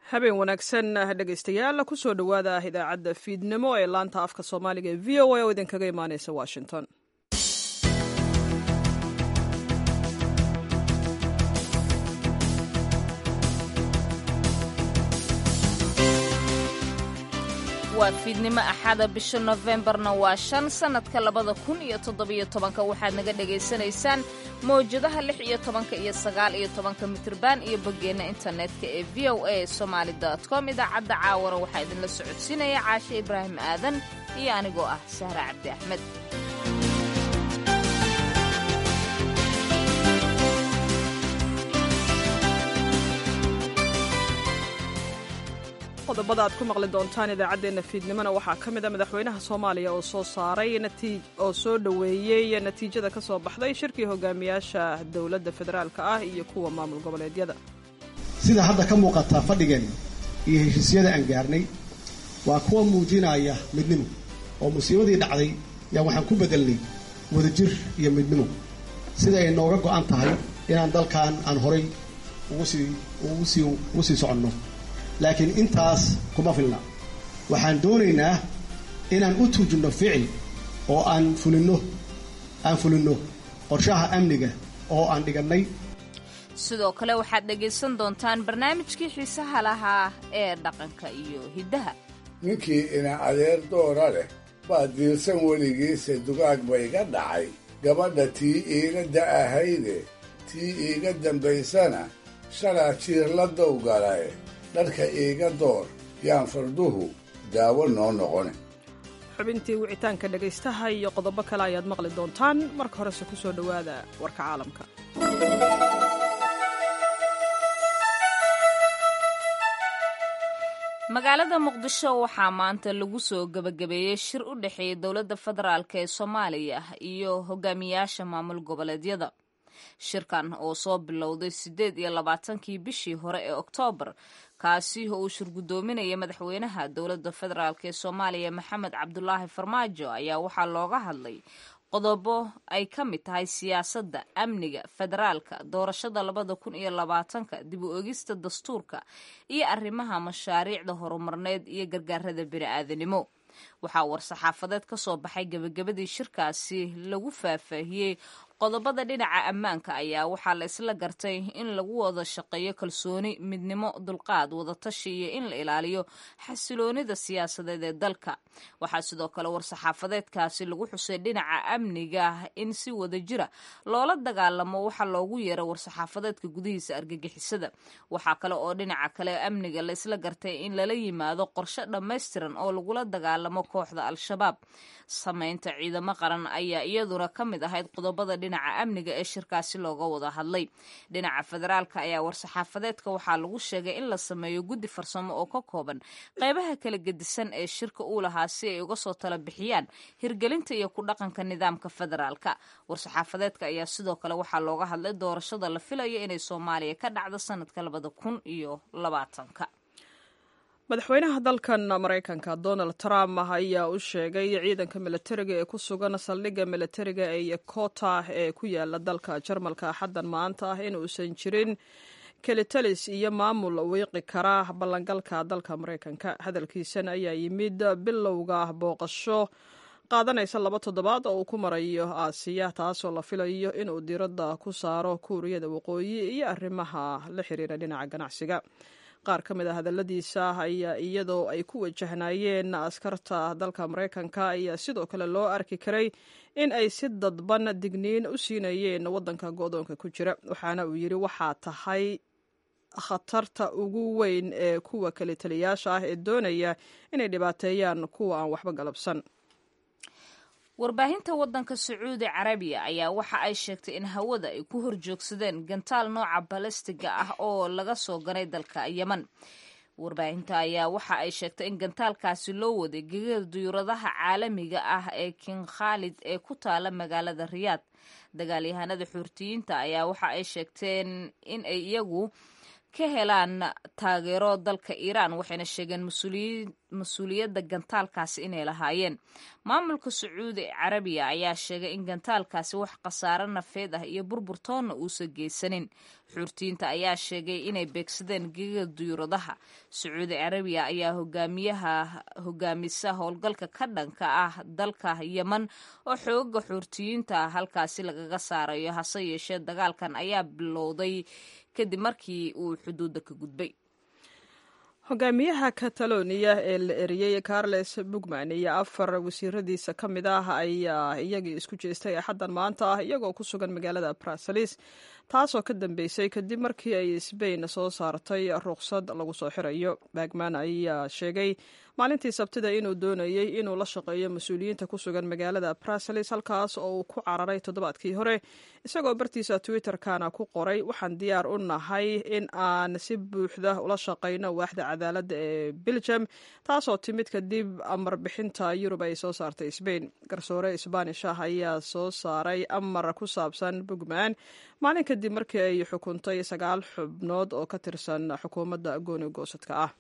habeen wanaagsan dhegaystayaal kusoo dhowaada idaacadda fiidnimo ee laanta afka soomaaliga ee v o a oo idinkaga imaaneysa washington waa fiidnimo axada bisha nofembarna waa shan sannadka labada kun iyo toddobiyo tobanka waxaad naga dhagaysanaysaan mawjadaha lix iyo tobanka iyo sagaal iyo tobanka mitriban iyo boggeenna internetka ee v o a somaali com idaacadda caawana waxaa idinla socodsiinaya caashe ibraahim aadan iyo anigoo ah sahra cabdi axmed qodobada aad ku maqli doontaan idaacaddeenna fiidnimona waxaa ka mid a madaxweynaha soomaaliya oo soo saaray oo soo dhoweeyey natiijada ka soo baxday shirkii hogaamiyaasha dowladda federaalka ah iyo kuwa maamul goboleedyada sida hadda ka muuqata fadhigeenna iyo heshiisyada aan gaarnay waa kuwa muujinaya midnimo oo musiibadii dhacday yaa waxaan ku bedelnay wadajir iyo midnimo sida ay nooga go'an tahay inaan dalkan aan horay ugu sii soconno laakiin intaas kuma filna waxaan doonaynaa inaan u tuujinno ficil oo aan fulinno aan fulinno qorshaha amniga oo aan dhigannay sidoo kale waxaad dhegaysan doontaan barnaamijkii xiisaha lahaa ee dhaqanka iyo hiddaha ninkii ina adeer doora leh baa diirsan weligiisa dugaag ba iga dhacay gabadha tii iiga da'ahayde tii iiga dambaysana shalaa jiirla dowgalae dharka iiga door yaan farduhu daawo noo noqone xubintii wicitaanka dhegaystaha iyo qodobo kale ayaad maqli doontaan marka horese ku soo dhowaada warka caalamka magaalada muqdisho waxaa maanta lagu soo gebagabeeyey shir u dhexeeya dowladda federaalk ee soomaaliya iyo hogaamiyaasha maamul goboleedyada shirkan oo soo bilowday siddeed iyo labaatankii bishii hore ee oktoobar kaasi oo uu shirgudoominaya madaxweynaha dowladda federaalk ee soomaaliya maxamed cabdulaahi farmaajo ayaa waxaa looga hadlay qodobo ay ka mid tahay siyaasadda amniga federaalka doorashada labada kun iyo labaatanka dib u egista dastuurka iyo arrimaha mashaariicda horumarneed iyo gargaarada bini'aadanimo waxaa war-saxaafadeed ka soo baxay gebagabadii shirkaasi lagu faahfaahiyey qodobada dhinaca ammaanka ayaa waxaa la isla gartay in lagu wada shaqeeyo kalsooni midnimo dulqaad wadatashi iyo in la ilaaliyo xasiloonida siyaasadeed ee dalka waxaa sidoo kale war-saxaafadeedkaasi lagu xusay dhinaca amniga in si wada jira loola dagaalamo waxa loogu yeero war-saxaafadeedka gudihiisa argagixisada waxaa kale oo dhinaca kale amniga la isla gartay in lala yimaado qorshe dhammaystiran oo lagula dagaalamo kooxda al-shabaab samaynta ciidamo qaran ayaa iyaduna ka mid ahayd qodobada dhinaca amniga ee shirkaasi looga wada hadlay dhinaca federaalka ayaa war-saxaafadeedka waxaa lagu sheegay in la sameeyo guddi farsamo oo ka kooban qeybaha kala gedisan ee shirka uu lahaa si ay uga soo tala bixiyaan hirgelinta iyo ku dhaqanka nidaamka federaalka war-saxaafadeedka ayaa sidoo kale waxaa looga hadlay doorashada la filayo inay soomaaliya ka dhacdo sanadka labada kun iyo labaatanka madaxweynaha dalkan maraykanka donald trump ayaa u sheegay ciidanka milatariga ee ku sugan saldhigga milatariga ee yokota ee ku yaala dalka jarmalka xaddan maanta ah in uusan jirin kelitalis iyo maamul wiiqi kara ballangalka dalka maraykanka hadalkiisan ayaa yimid bilowga booqasho qaadanaysa laba toddobaad oo uu ku marayo aasiya taasoo la filayo inuu diiradda ku saaro kuuriyada waqooyi iyo arrimaha la xiriira dhinaca ganacsiga qaar ka mid a hadalladiisa ayaa iyadoo ay ku wajahnaayeen askarta dalka maraykanka ayaa sidoo kale loo arki karay in ay si dadban digniin u siinayeen waddanka go-doonka ku jira waxaana uu yidhi waxaa tahay khatarta ugu weyn ee kuwa kale taliyaasha ah ee doonaya inay dhibaateeyaan kuwa aan waxba galabsan warbaahinta waddanka sacuudi carabiya ayaa waxa ay sheegtay in hawada ay ku horjoogsadeen gantaal nooca balastiga ah oo laga soo ganay dalka yeman warbaahinta ayaa waxa ay sheegtay in gantaalkaasi loo waday gegada duyuuradaha caalamiga ah ee king khaalid ee ku taala magaalada riyaad dagaalyahanada xuurtiyiinta ayaa waxa ay sheegteen in ay iyagu ka helaan taageero dalka iiraan waxayna sheegeen mas-uuliyiin mas-uuliyadda gantaalkaasi inay lahaayeen maamulka sacuudi carabiya ayaa sheegay in gantaalkaasi wax khasaaro nafeed ah iyo burburtoonna uusan geysanin xuurtiinta ayaa sheegay inay beegsadeen geega duyuuradaha sacuudi carabiya ayaa hogaamiyaha hogaamisa howlgalka ka dhanka ah dalka yeman oo xooga xuurtiyiinta halkaasi lagaga saarayo hase yeeshee dagaalkan ayaa bilowday kadib markii uu xuduudda ka gudbay hogaamiyaha kataloniya ee la eriyey carles bugman iyo afar wasiiradiisa ka mid ah ayaa iyagii isku jeestay axaddan maanta ah iyagoo ku sugan magaalada braselis taasoo ka dambeysay kadib markii ay sbain soo saartay ruqsad lagu soo xirayo bagman ayaa sheegay maalintii sabtida inuu doonayey inuu la shaqeeyo mas-uuliyiinta ku sugan magaalada braselis halkaas oo uu ku cararay toddobaadkii hore isagoo bartiisa twitter-kana ku qoray waxaan diyaar u nahay in aan si buuxda ula shaqayno waaxda cadaaladda ee belgium taasoo timid kadib amar bixinta yurub ay soo saartay sbain garsoore sbaanish ah ayaa soo saaray amar ku saabsan bugman maalin kadib markii ay xukuntay sagaal xubnood oo ka tirsan xukuumadda gooni goosadka ah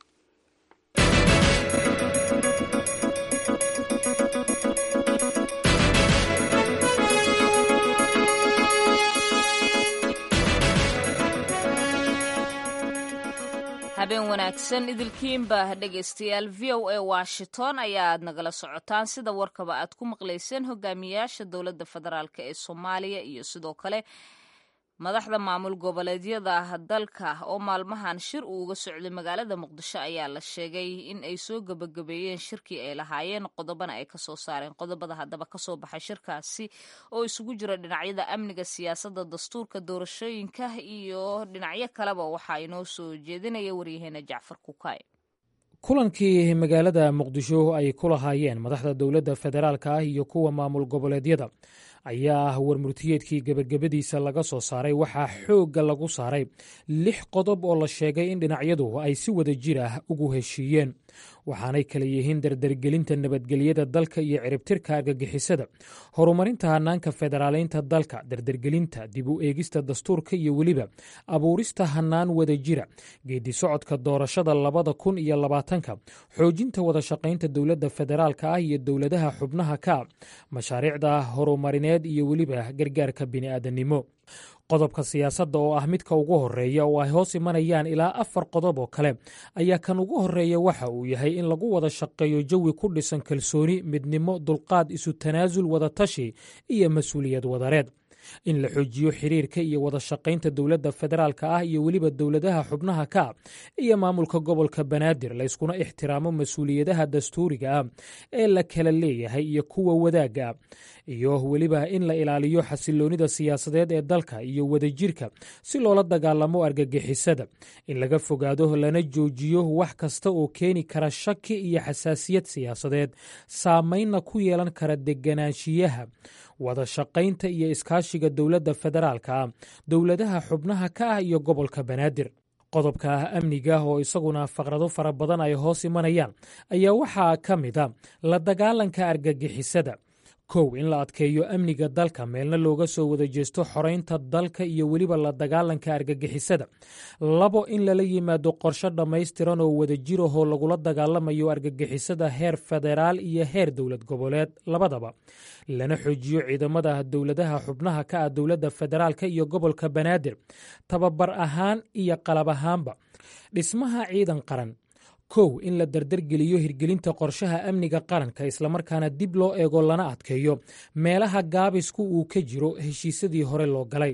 habeen wanaagsan idilkiinba dhegaystayaal v o a washington ayaad nagala socotaan sida warkaba aad ku maqlayseen hogaamiyaasha dowladda federaalk ee soomaaliya iyo sidoo kale madaxda maamul goboleedyada dalka oo maalmahan shir uu uga socday magaalada muqdisho ayaa la sheegay in ay soo gebagabeeyeen shirkii ay lahaayeen qodobana ay kasoo saareen qodobada haddaba kasoo baxay shirkaasi oo isugu jira dhinacyada amniga siyaasadda dastuurka doorashooyinka iyo dhinacyo kaleba waxaa inoo soo jeedinaya waryaheena jacfar kukaay kulankii magaalada muqdisho ay ku lahaayeen madaxda dowladda federaalka ah iyo kuwa maamul goboleedyada ayaa ah warmurtiyeedkii gebagabadiisa laga soo saaray waxaa xoogga lagu saaray lix qodob oo la sheegay in dhinacyadu ay si wada jir ah ugu heshiiyeen waxaanay kala yihiin dardargelinta nabadgelyada dalka iyo ciribtirka argagixisada horumarinta hanaanka federaaleynta dalka dardargelinta dib u eegista dastuurka iyo weliba abuurista hanaan wada jira geedi socodka doorashada labada kun iyo labaatanka xoojinta wada shaqaynta dowladda federaalka ah iyo dowladaha xubnaha ka mashaariicda horumarineed iyo weliba gargaarka bini'aadanimo qodobka siyaasadda oo ah midka ugu horeeya oo ay hoos imanayaan ilaa afar qodob oo kale ayaa kan ugu horeeya waxa uu yahay in lagu wada shaqeeyo jawi ku dhisan kalsooni midnimo dulqaad isu tanaasul wadatashi iyo mas-uuliyad wadareed in la xoojiyo xiriirka iyo wada shaqaynta dowladda federaalka ah iyo weliba dowladaha xubnaha ka iyo maamulka gobolka banaadir layskuna ixtiraamo mas-uuliyadaha dastuuriga ah ee la kala leeyahay iyo kuwa wadaagga iyo weliba in la ilaaliyo xasiloonida siyaasadeed ee dalka iyo wadajirka si loola dagaalamo argagixisada in laga fogaado lana joojiyo wax kasta oo keeni kara shaki iyo xasaasiyad siyaasadeed saameynna ku yeelan kara deganaanshiyaha wada shaqaynta iyo iskaashiga dowladda federaalka ah dowladaha xubnaha ka ah iyo gobolka banaadir qodobka ah amniga oo isaguna faqrado fara badan ay hoos imanayaan ayaa waxaa ka mid a la dagaalanka argagixisada kow in la adkeeyo amniga dalka meelna looga soo wada jeesto xoraynta dalka iyo weliba la dagaalanka argagixisada labo in lala yimaado qorshe dhammaystiran oo wada jirahoo lagula dagaalamayo argagixisada heer federaal iyo heer dowlad goboleed labadaba lana xoojiyo ciidamada dowladaha xubnaha ka ah dowladda federaalka iyo gobolka banaadir tababar ahaan iyo qalab ahaanba dhismaha ciidan qaran kow in la dardargeliyo hirgelinta qorshaha amniga qaranka islamarkaana dib loo eego lana adkeeyo meelaha gaabisku uu ka jiro heshiisyadii hore loo galay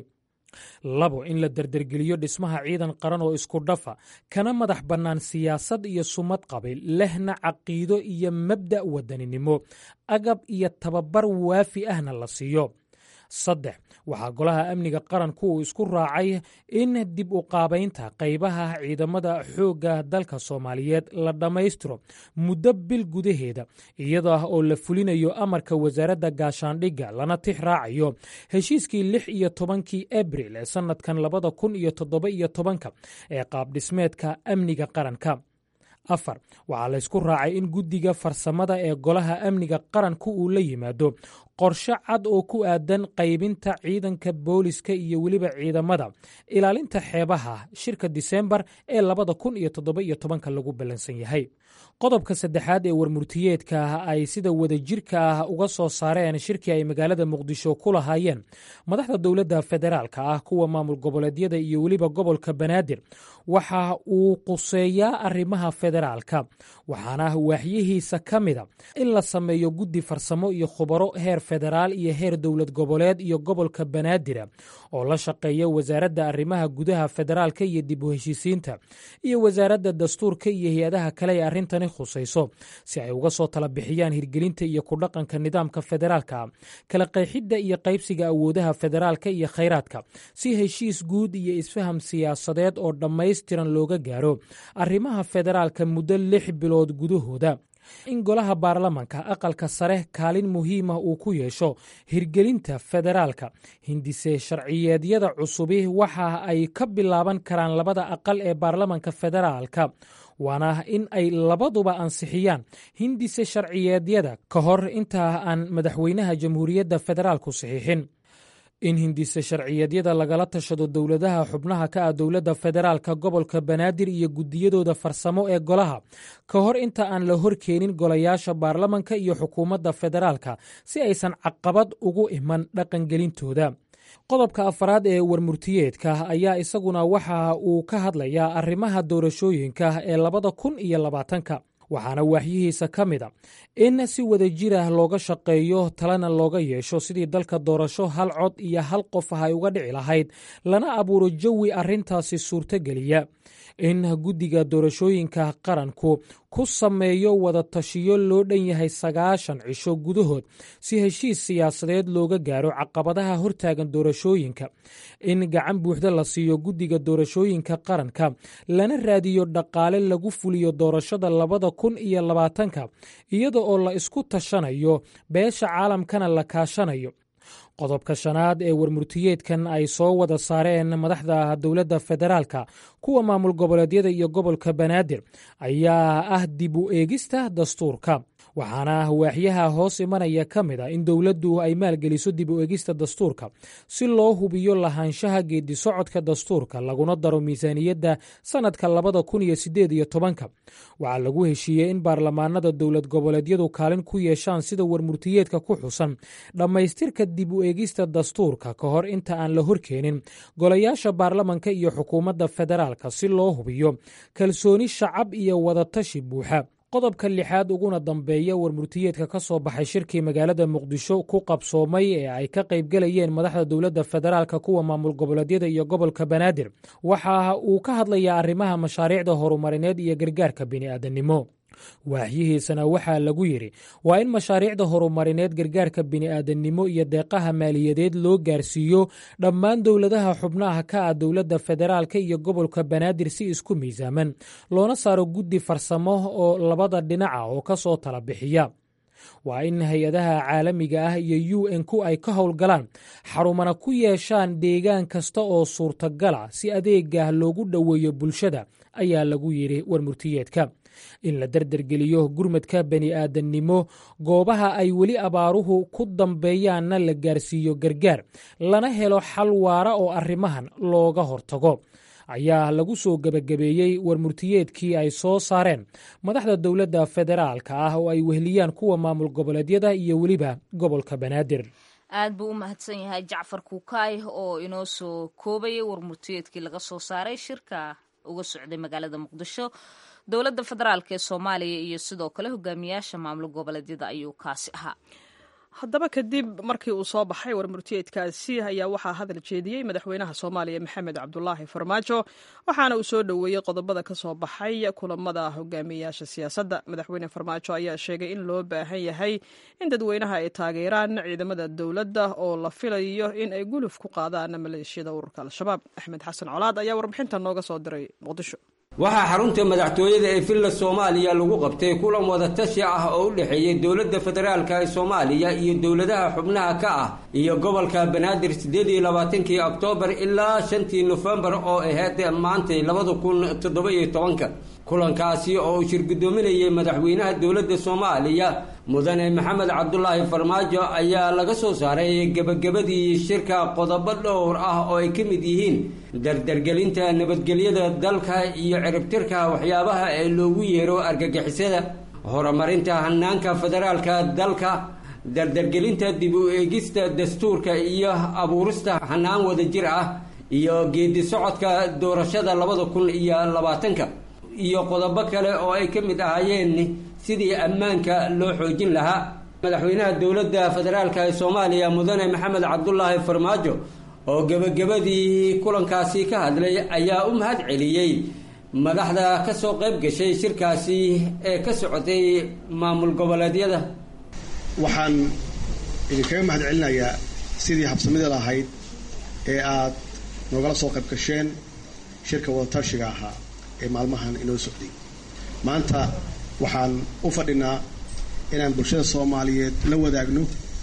labo in la dardargeliyo dhismaha ciidan qaran oo isku dhafa kana madax bannaan siyaasad iyo sumad qabiil lehna caqiido iyo mabda' wadaninimo agab iyo tababar waafi ahna la siiyo saddex waxaa golaha amniga qaranku uu isku raacay in dib u qaabaynta qaybaha ciidamada xoogga dalka soomaaliyeed la dhammaystiro muddo bil gudaheeda iyadoo ah oo la fulinayo amarka wasaaradda gaashaandhigga lana tix raacayo heshiiskii lix iyo tobankii abril ee sannadkan labada kun iyo toddoba iyo tobanka ee qaabdhismeedka amniga qaranka afar waxaa laysku raacay in guddiga farsamada ee golaha amniga qaranku uu la yimaado qorshe cad oo ku aadan qaybinta ciidanka booliska iyo weliba ciidamada ilaalinta xeebaha shirka disembar ee labada kun iyo toddoba iyo tobanka lagu ballansan yahay qodobka saddexaad ee warmurtiyeedka ay sida wadajirka ah uga soo saareen shirkii ay magaalada muqdisho ku lahaayeen madaxda dowladda federaalka ah kuwa maamul goboleedyada iyo weliba gobolka banaadir waxa uu quseeyaa arrimaha federaalka waxaana waaxyihiisa ka mida in la sameeyo guddi farsamo iyo khubaro heer federaal iyo heer dowlad goboleed iyo gobolka banaadira oo la shaqeeya wasaaradda arrimaha gudaha federaalka iyo dib u heshiisiinta iyo wasaaradda dastuurka iyo hay-adaha kale ee arrintani khusayso si ay uga soo tala bixiyaan hirgelinta iyo ku dhaqanka nidaamka federaalka kala qeexidda iyo qaybsiga awoodaha federaalka iyo khayraadka si heshiis guud iyo isfaham siyaasadeed oo dhammaystiran looga gaaro arrimaha federaalka muddo lix bilood gudahooda in golaha baarlamanka aqalka sare kaalin muhiima uu ku yeesho hirgelinta federaalka hindise sharciyeedyada cusubi waxa ay ka bilaaban karaan labada aqal ee baarlamanka federaalka waana in ay labaduba ansixiyaan hindise sharciyeedyada ka hor intaa aan madaxweynaha jamhuuriyadda federaalku saxiixin in hindise sharciyeedyada lagala tashado dowladaha xubnaha ka ah dowladda federaalka gobolka banaadir iyo gudiyadooda farsamo ee golaha ka hor inta aan la horkeenin golayaasha baarlamanka iyo xukuumadda federaalka si aysan caqabad ugu iman dhaqangelintooda qodobka afaraad ee warmurtiyeedka ayaa isaguna waxa uu ka hadlayaa arrimaha doorashooyinka ee labada kun iyo labaatanka waxaana waaxyihiisa ka mid a in si wadajirah looga shaqeeyo talena looga yeesho sidii dalka doorasho hal cod iyo hal qof ah ay uga dhici lahayd lana abuuro jawi arrintaasi suurtogeliya in guddiga doorashooyinka qaranku ku sameeyo wada tashiyo loo dhan yahay sagaashan cisho gudahood si heshiis siyaasadeed looga gaaro caqabadaha hortaagan doorashooyinka in gacan buuxda la siiyo guddiga doorashooyinka qaranka lana raadiyo dhaqaale lagu fuliyo doorashada labada kun iyo labaatanka iyada oo la isku tashanayo beesha caalamkana la kaashanayo qodobka shanaad ee warmurtiyeedkan ay soo wada saareen madaxda dowladda federaalka kuwa maamul goboleedyada iyo gobolka banaadir ayaa ah dib u eegista dastuurka waxaana waaxyaha hoos imanaya ka mid a in dowladdu ay maalgeliso dib u eegista dastuurka si loo hubiyo lahaanshaha geedi socodka dastuurka laguna daro miisaaniyadda sannadka labada kun iyo sideed iyo tobanka waxaa lagu heshiiyey in baarlamaanada dowlad goboleedyadu kaalin ku yeeshaan sida warmurtiyeedka ku xusan dhammaystirka dib u eegista dastuurka ka hor inta aan la horkeenin golayaasha baarlamanka iyo xukuumadda federaalka si loo hubiyo kalsooni shacab iyo wadatashi buuxa qodobka lixaad uguna dambeeya warmurtiyeedka ka soo baxay shirkii magaalada muqdisho ku qabsoomay ee ay ka qaybgalayeen madaxda dowladda federaalka kuwa maamul goboleedyada iyo gobolka banaadir waxa uu ka hadlayaa arrimaha mashaariicda horumarineed iyo gargaarka bini'aadanimo waaxyihiisana waxaa lagu yidhi waa in mashaariicda horumarineed gargaarka bini'aadanimo iyo deeqaha maaliyadeed loo gaarsiiyo dhammaan dowladaha xubnaha ka ah dowladda federaalka iyo gobolka banaadir si isku miisaaman loona saaro guddi farsamo oo labada dhinaca oo ka soo tala bixiya waa in hay-adaha caalamiga ah iyo u n ku ay ka howlgalaan xarumana ku yeeshaan deegaan kasta oo suurtagala si adeegah loogu dhoweeyo bulshada ayaa lagu yidhi warmurtiyeedka in la derdergeliyo gurmadka bani'aadannimo goobaha ay weli abaaruhu ku dambeeyaanna la gaarsiiyo gargaar lana helo xal waara oo arrimahan looga hortago ayaa lagu soo gebagabeeyey warmurtiyeedkii ay soo saareen madaxda dowladda federaalka ah oo ay wehliyaan kuwa maamul goboleedyada iyo weliba gobolka banaadir aad buu u mahadsan yahay jacfar kuukaay oo inoo soo koobayay warmurtiyeedkii laga soo saaray shirka uga socday magaalada muqdisho dowladda federaalk ee soomaaliya iyo sidoo kale hogaamiyaasha maamul goboleedyada ayuu kaasi ahaa haddaba kadib markii uu soo baxay warmurtiyeedkaasi ayaa waxaa hadal jeediyey madaxweynaha soomaaliya maxamed cabdulaahi farmaajo waxaana uu soo dhoweeyey qodobada ka soo baxay kulamada hogaamiyayaasha siyaasadda madaxweyne farmaajo ayaa sheegay in loo baahan yahay in dadweynaha ay taageeraan ciidamada dowladda oo la filayo in ay guluf ku qaadaan maleeshiyada ururka al-shabaab axmed xasan colaad ayaa warbixinta nooga soo diray muqdisho waxaa xarunta madaxtooyada ee villa soomaaliya lagu qabtay kulan wadatashi ah oo u dhexeeyey dowladda federaalka ee soomaaliya iyo dowladaha xubnaha ka ah iyo gobolka banaadir siddeed iyo labaatankii oktoobar ilaa shantii nofembar oo ahayd maantay labada kun toddoba iyo tobanka kulankaasi oo uu shirgudoominayay madaxweynaha dowladda soomaaliya mudane maxamed cabdulaahi farmaajo ayaa laga soo saaray gebagabadii shirka qodobo dhowr ah oo ay ka mid yihiin dardargelinta nabadgelyada dalka iyo ciribtirka waxyaabaha ee loogu yeero argagixisada horumarinta hanaanka federaalka dalka dardargelinta dib u eegista dastuurka iyo abuurista hanaan wadajir ah iyo geedi socodka doorashada labada kun iyo labaatanka iyo qodobo kale oo ay ka mid ahaayeen sidii ammaanka loo xoojin lahaa madaxweynaha dowladda federaalka ee soomaaliya mudane maxamed cabdulaahi farmaajo oo gebagabadii kulankaasi ka hadlay ayaa u mahad celiyey madaxda ka soo qayb gashay shirkaasi ee ka socotay maamul goboleedyada waxaan idinkaga mahad celinayaa sidii habsamida lahayd ee aad noogala soo qayb gasheen shirka wadatashiga ahaa ee maalmahan inoo socday maanta waxaan u fadhinaa inaan bulshada soomaaliyeed la wadaagno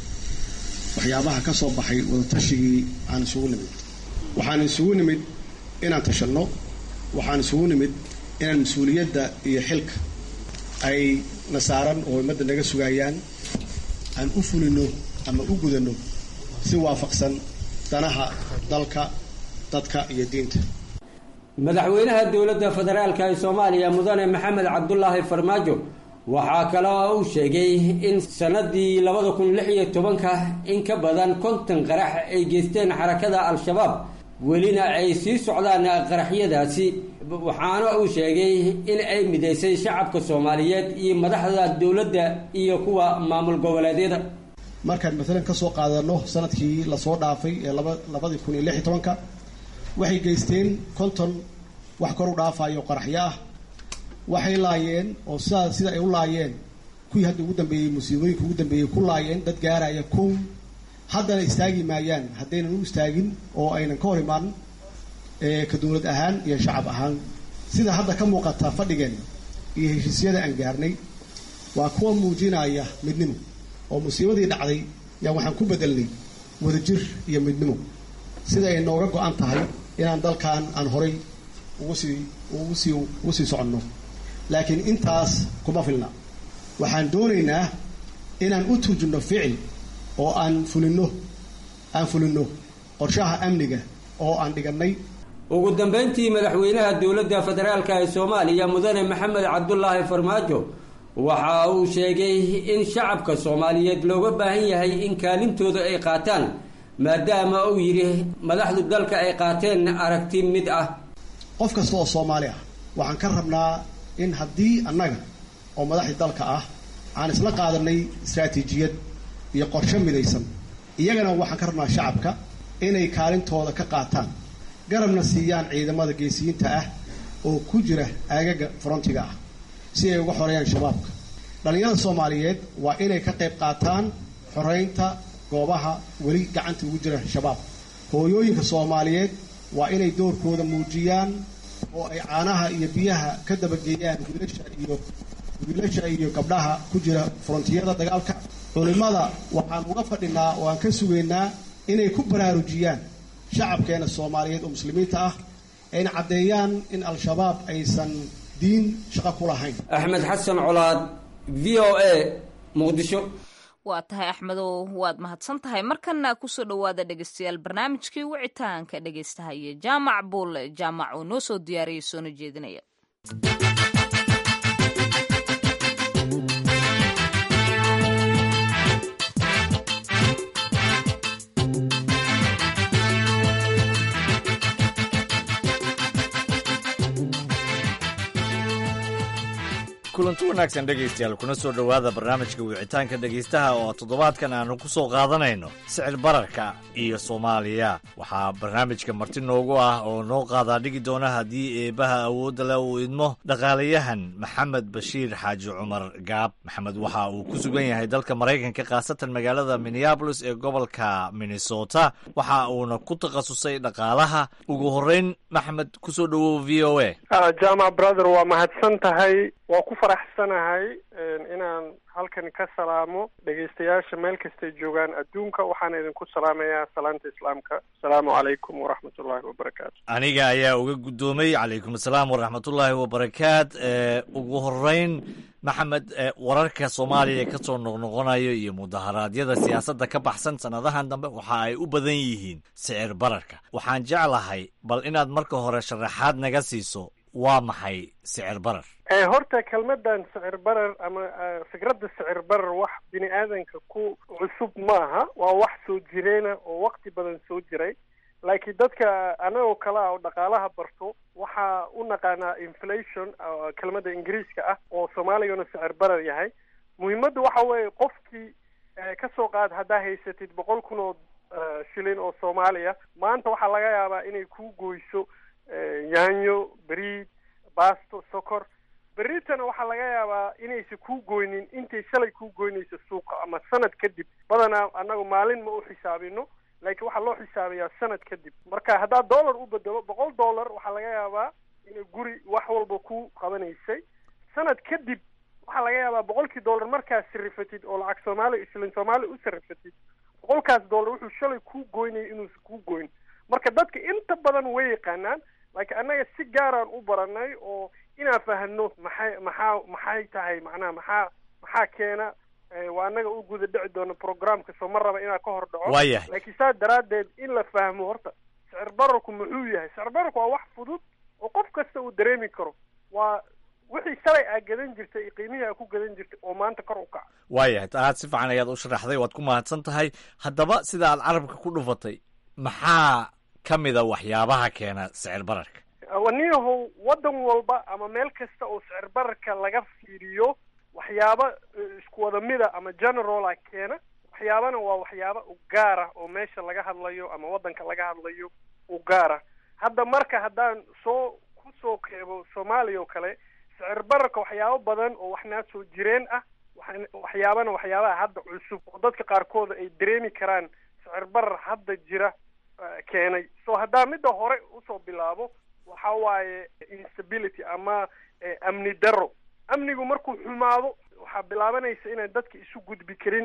waxyaabaha ka soo baxay wadatashigii aan isugu nimid waxaan isugu nimid inaan tashanno waxaan isugu nimid inaan mas-uuliyadda iyo xilka ay na saaran oo ummadda naga sugayaan aan u fulino ama u gudanno si waafaqsan danaha dalka dadka iyo diinta madaxweynaha dowladda federaalka ee soomaaliya mudane maxamed cabdulaahi farmaajo waxaa kaloo uu sheegay in sanadii labada kun lix iyo tobanka in ka badan konton qarax ay geysteen xarakada al-shabaab welina ay sii socdaan qaraxyadaasi waxaana uu sheegay in ay midaysay shacabka soomaaliyeed iyo madaxda dowladda iyo kuwa maamul goboleedyada markaan maalan ka soo qaadano sanadkii lasoo dhaafay ee laba labadii kun iyo lix iyo tobanka waxay geysteen konton wax kor u dhaafayo qaraxyo ah waxay laayeen oo sidaa sida ay u laayeen kuwii hadda ugu dambeeyey musiibooyinka ugu dambeeyey ku laayeen dad gaaraya kow haddana istaagi maayaan haddaynan u istaagin oo aynan ka hor imaan ka dowlad ahaan iyo shacab ahaan sida hadda ka muuqata fadhigeen iyo heshiisyada aan gaarnay waa kuwa muujinaya midnimo oo musiibadii dhacday yaa waxaan ku bedelnay wadajir iyo midnimo sida ay nooga go-an tahay inaan dalkan aan horay ugu sii ugu sii ugu sii soconno laakiin intaas kuma filna waxaan doonaynaa inaan u turjunno ficil oo aan fulinno aan fulinno qorshaha amniga oo aan dhigannay ugu dambeyntii madaxweynaha dowladda federaalka ee soomaaliya mudane maxamed cabdulaahi farmaajo waxa uu sheegay in shacabka soomaaliyeed looga baahan yahay in kaalintooda ay qaataan maadaama uu yidhi madaxdu dalka ay qaateen aragti mid ah qof kasta oo soomaali ah waxaan ka rabnaa in haddii annaga oo madaxdii dalka ah aan isla qaadanay istraatiijiyad iyo qorshe midaysan iyagana waxaan ka rabnaa shacabka inay kaalintooda ka qaataan garabna siiyaan ciidamada geesiyiinta ah oo ku jira aagaga frontiga ah si ay uga xoreeyaan shabaabka dhallinyarada soomaaliyeed waa inay ka qayb qaataan xoreynta goobaha weli gacanta ugu jira shabaab hooyooyinka soomaaliyeed waa inay doorkooda muujiyaan oo ay caanaha iyo biyaha ka dabageeyaan wiilasha iyo wiilasha iyo gabdhaha ku jira frontiyada dagaalka culimada waxaan uga fadhinaa oo aan ka sugaynaa inay ku baraarujiyaan shacabkeena soomaaliyeed oo muslimiinta ah ayna caddeeyaan in al-shabaab aysan diin shaqo ku lahayn axmed xasan colaad v o a muqdisho waa tahay axmedow waad mahadsan tahay markana kusoo dhowaada dhegeystayaal barnaamijkii wicitaanka dhegeystahaye jaamac buulle jaamac oo noo soo diyaariyay soona jeedinaya kulanti wanaagsan dhegaystayaal kuna soo dhowaada barnaamijka wicitaanka dhegaystaha oo toddobaadkan aanu ku soo qaadanayno sicir bararka iyo soomaaliya waxaa barnaamijka marti noogu ah oo noo qaadaa dhigi doona haddii eebbaha awoodda leh uu idmo dhaqaalayahan maxamed bashiir xaaji cumar gaab maxamed waxa uu ku sugan yahay dalka maraykanka khaasatan magaalada minneabolis ee gobolka minnesota waxa uuna ku takhasusay dhaqaalaha ugu horreyn maxmed kusoo dhowow v o a jamac brother waa mahadsan tahay waa ku faraxsanahay inaan halkan ka salaamo dhegaystayaasha meel kastay joogaan adduunka waxaana idinku salaamayaa salaanta islaamka asalaamu calaykum waraxmatullaahi wabarakaatu aniga ayaa uga guddoomay calaykum asalaam waraxmatullaahi wabarakaat ugu horeyn maxamed wararka soomaaliya ka soo noqnoqonayo iyo mudaharaadyada siyaasadda ka baxsan sannadahan dambe waxa ay u badan yihiin sicir bararka waxaan jeclahay bal inaad marka hore sharaxaad naga siiso waa maxay sicir barar horta kelmadan sicir barar ama fikradda sicir barar wax bini aadanka ku cusub maaha waa wax soo jireena oo wakti badan soo jiray laakiin dadka anagoo kale ah oo dhaqaalaha barto waxaa u naqaanaa inflation kelmadda ingiriiska ah oo soomaaligana sicir barar yahay muhiimadda waxa weeye qofkii ka soo qaad haddaa haysatid boqol kun oo shilin oo soomaaliya maanta waxaa laga yaabaa inay ku goyso yaanyo beriid baasto sokor beritana waxaa laga yaabaa inaysa kuu goynin intay shalay kuu goynayso suuqa ama sanad kadib badanaa annagu maalin ma u xisaabino laakiin waxaa loo xisaabiyaa sanad kadib marka haddaad dollar u bedelo boqol dollar waxaa laga yaabaa inay guri wax walba ku qabanaysay sanad kadib waxaa laga yaabaa boqolkii dollar markaad sarifatid oo lacag soomaali islin soomaali u sarifatid boqolkaas dollar wuxuu shalay kuu goynaya inuusan kuu goyn marka dadka inta badan way yaqaanaan laakiin annaga si gaaraan u baranay oo inaan fahno maxay maxaa maxay tahay macnaha maxaa maxaa keena waa annaga u guda dhici doono programka soo ma raba inaan ka hor dhaco waayahay laakiin saa daraaddeed in la fahmo horta sicir bararku muxuu yahay sicir bararku waa wax fudud oo qof kasta uu dareemi karo waa wixii shalay aa gadan jirtay iyo qiimihii aa ku gadan jirtay oo maanta kor u kaca waayahay aad si fiican ayaad u sharaxday waad ku mahadsan tahay haddaba sida aad carabka ku dhufatay maxaa ka mida waxyaabaha keena sicir bararka waniyahow waddan walba ama meel kasta oo sicir bararka laga fiiriyo waxyaaba isku wada mida ama generala keena waxyaabana waa waxyaaba u gaara oo meesha laga hadlayo ama waddanka laga hadlayo u gaara hadda marka haddaan soo ku soo keebo soomaaliya oo kale sicir bararka waxyaabo badan oo waxnaa soo jireen ah waxyaabana waxyaabaha hadda cusub oo dadka qaarkooda ay dareemi karaan sicir barar hadda jira keenay so haddaa midda hore usoo bilaabo waxa waaye instability ama amni daro amnigu markuu xumaado waxaa bilaabanaysa inaan dadka isu gudbi karin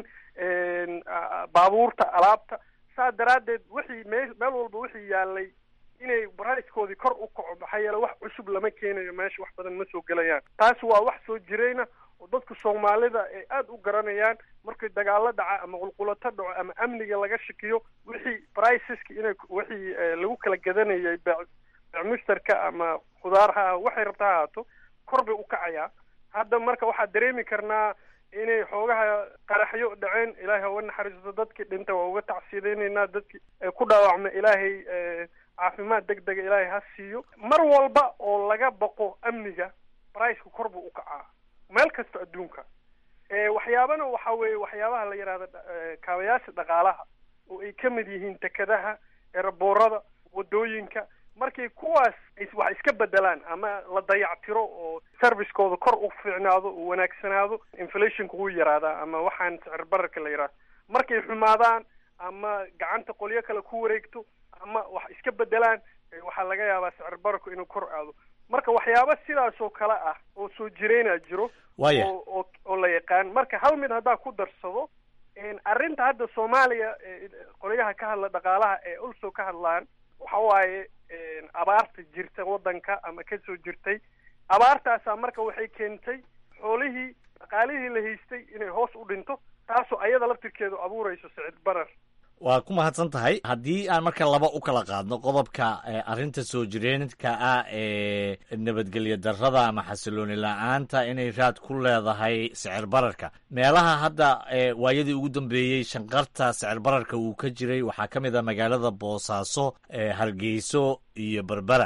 baabuurta alaabta saa daraaddeed wixii mee meel walba wixii yaalay inay baraiskoodii kor u kaco maxaa yeele wax cusub lama keenayo meesha wax badan ma soo gelayaan taasi waa wax soo jirayna oo dadka soomaalida ay aada u garanayaan markii dagaalo dhaca ama qulqulato dhaco ama amniga laga shakiyo wixii briceska inay wixii lagu kala gadanayay mushtarka ama khudaar ha waxay rabta ha ahaato kor bay u kacayaa hadda marka waxaa dareemi karnaa inay xoogaha qaraxyo dhaceen ilaahay ha uga naxariisto dadkii dhinta waa uga tacsiidaynaynaa dadkii ku dhaawacma ilaahay caafimaad deg dega ilaahay ha siiyo mar walba oo laga baqo amniga briceka kor buu u kacaa meel kasta adduunka waxyaabana waxa weeye waxyaabaha la yidhahda kaabayaasha dhaqaalaha oo ay ka mid yihiin tekadaha eraboorada wadooyinka markay kuwaas wax iska bedelaan ama la dayactiro oo servicekooda kor u fiicnaado uu wanaagsanaado inflationka wuu yaraadaa ama waxaan sicir bararka la yidhahdo markay xumaadaan ama gacanta qolyo kale ku wareegto ama wax iska bedelaan waxaa laga yaabaa sicir bararku inuu kor aado marka waxyaaba sidaasoo kale ah oo soo jireyna jiro Waaya. oo oo oo la yaqaan marka hal mid haddaa ku darsado arrinta hadda soomaaliya ee qolyaha ka hadla dhaqaalaha ee also ka hadlaan waxa waaye abaarta jirta waddanka ama kasoo jirtay abaartaasaa marka waxay keentay xoolihii dhaqaalihii la haystay inay hoos u dhinto taasoo ayada laftirkeedu abuurayso sicid barar waa ku mahadsan tahay haddii aan marka laba u kala qaadno qodobka eh, arrinta soo jireenka ah ee nabadgelyo darrada ama xasilooni la-aanta inay raad ku leedahay sicir bararka meelaha hadda eh, waayadii ugu dambeeyey shanqarta sicir bararka uu ka jiray waxaa ka mid ah magaalada boosaaso eh, hargeyso iyo berbera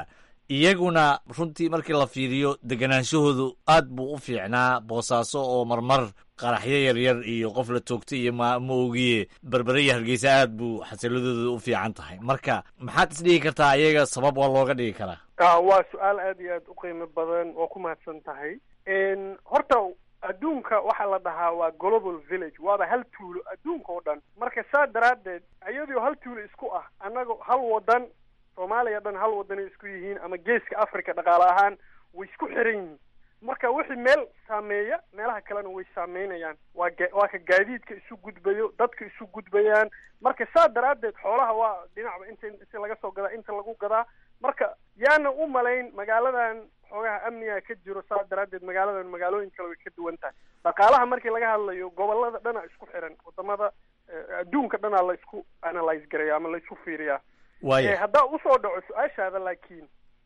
iyaguna runtii markii la fiiriyo deganaanshahoodu aad buu u fiicnaa boosaaso oo marmar qaraxyo yaryar iyo qof la toogtay iyo ma ma ogiye berbere iyo hargeysa aad buu xasiladooda u fiican tahay marka maxaad isdhigi kartaa iyaga sabab waa looga dhigi karaa waa su-aal aad iyo aad u qiimo badan oo ku mahadsan tahay horta adduunka waxaa la dhahaa waa global village waaba hal tuulo adduunka oo dhan marka saa daraaddeed iyadoo hal tuulo isku ah annaga hal wadan soomaaliya dhan hal wadanay isku yihiin ama geeska africa dhaqaale ahaan way isku xiran yihiin marka wixii meel saameeya meelaha kalena way saameynayaan waa ga waa ka gaadiidka isu gudbayo dadka isu gudbayaan marka saa daraaddeed xoolaha waa dhinacba inta inta laga soo gadaa inta lagu gadaa marka yaana u malayn magaaladan xoogaha amniga ka jiro saa daraaddeed magaaladan magaalooyin kale way ka duwan tahay dhaqaalaha markii laga hadlayo gobolada dhana isku xiran wadamada adduunka dhanaa la isku analyse garaya ama la isku fiiriyaa waaya haddaa usoo dhaco su-aashaada laakiin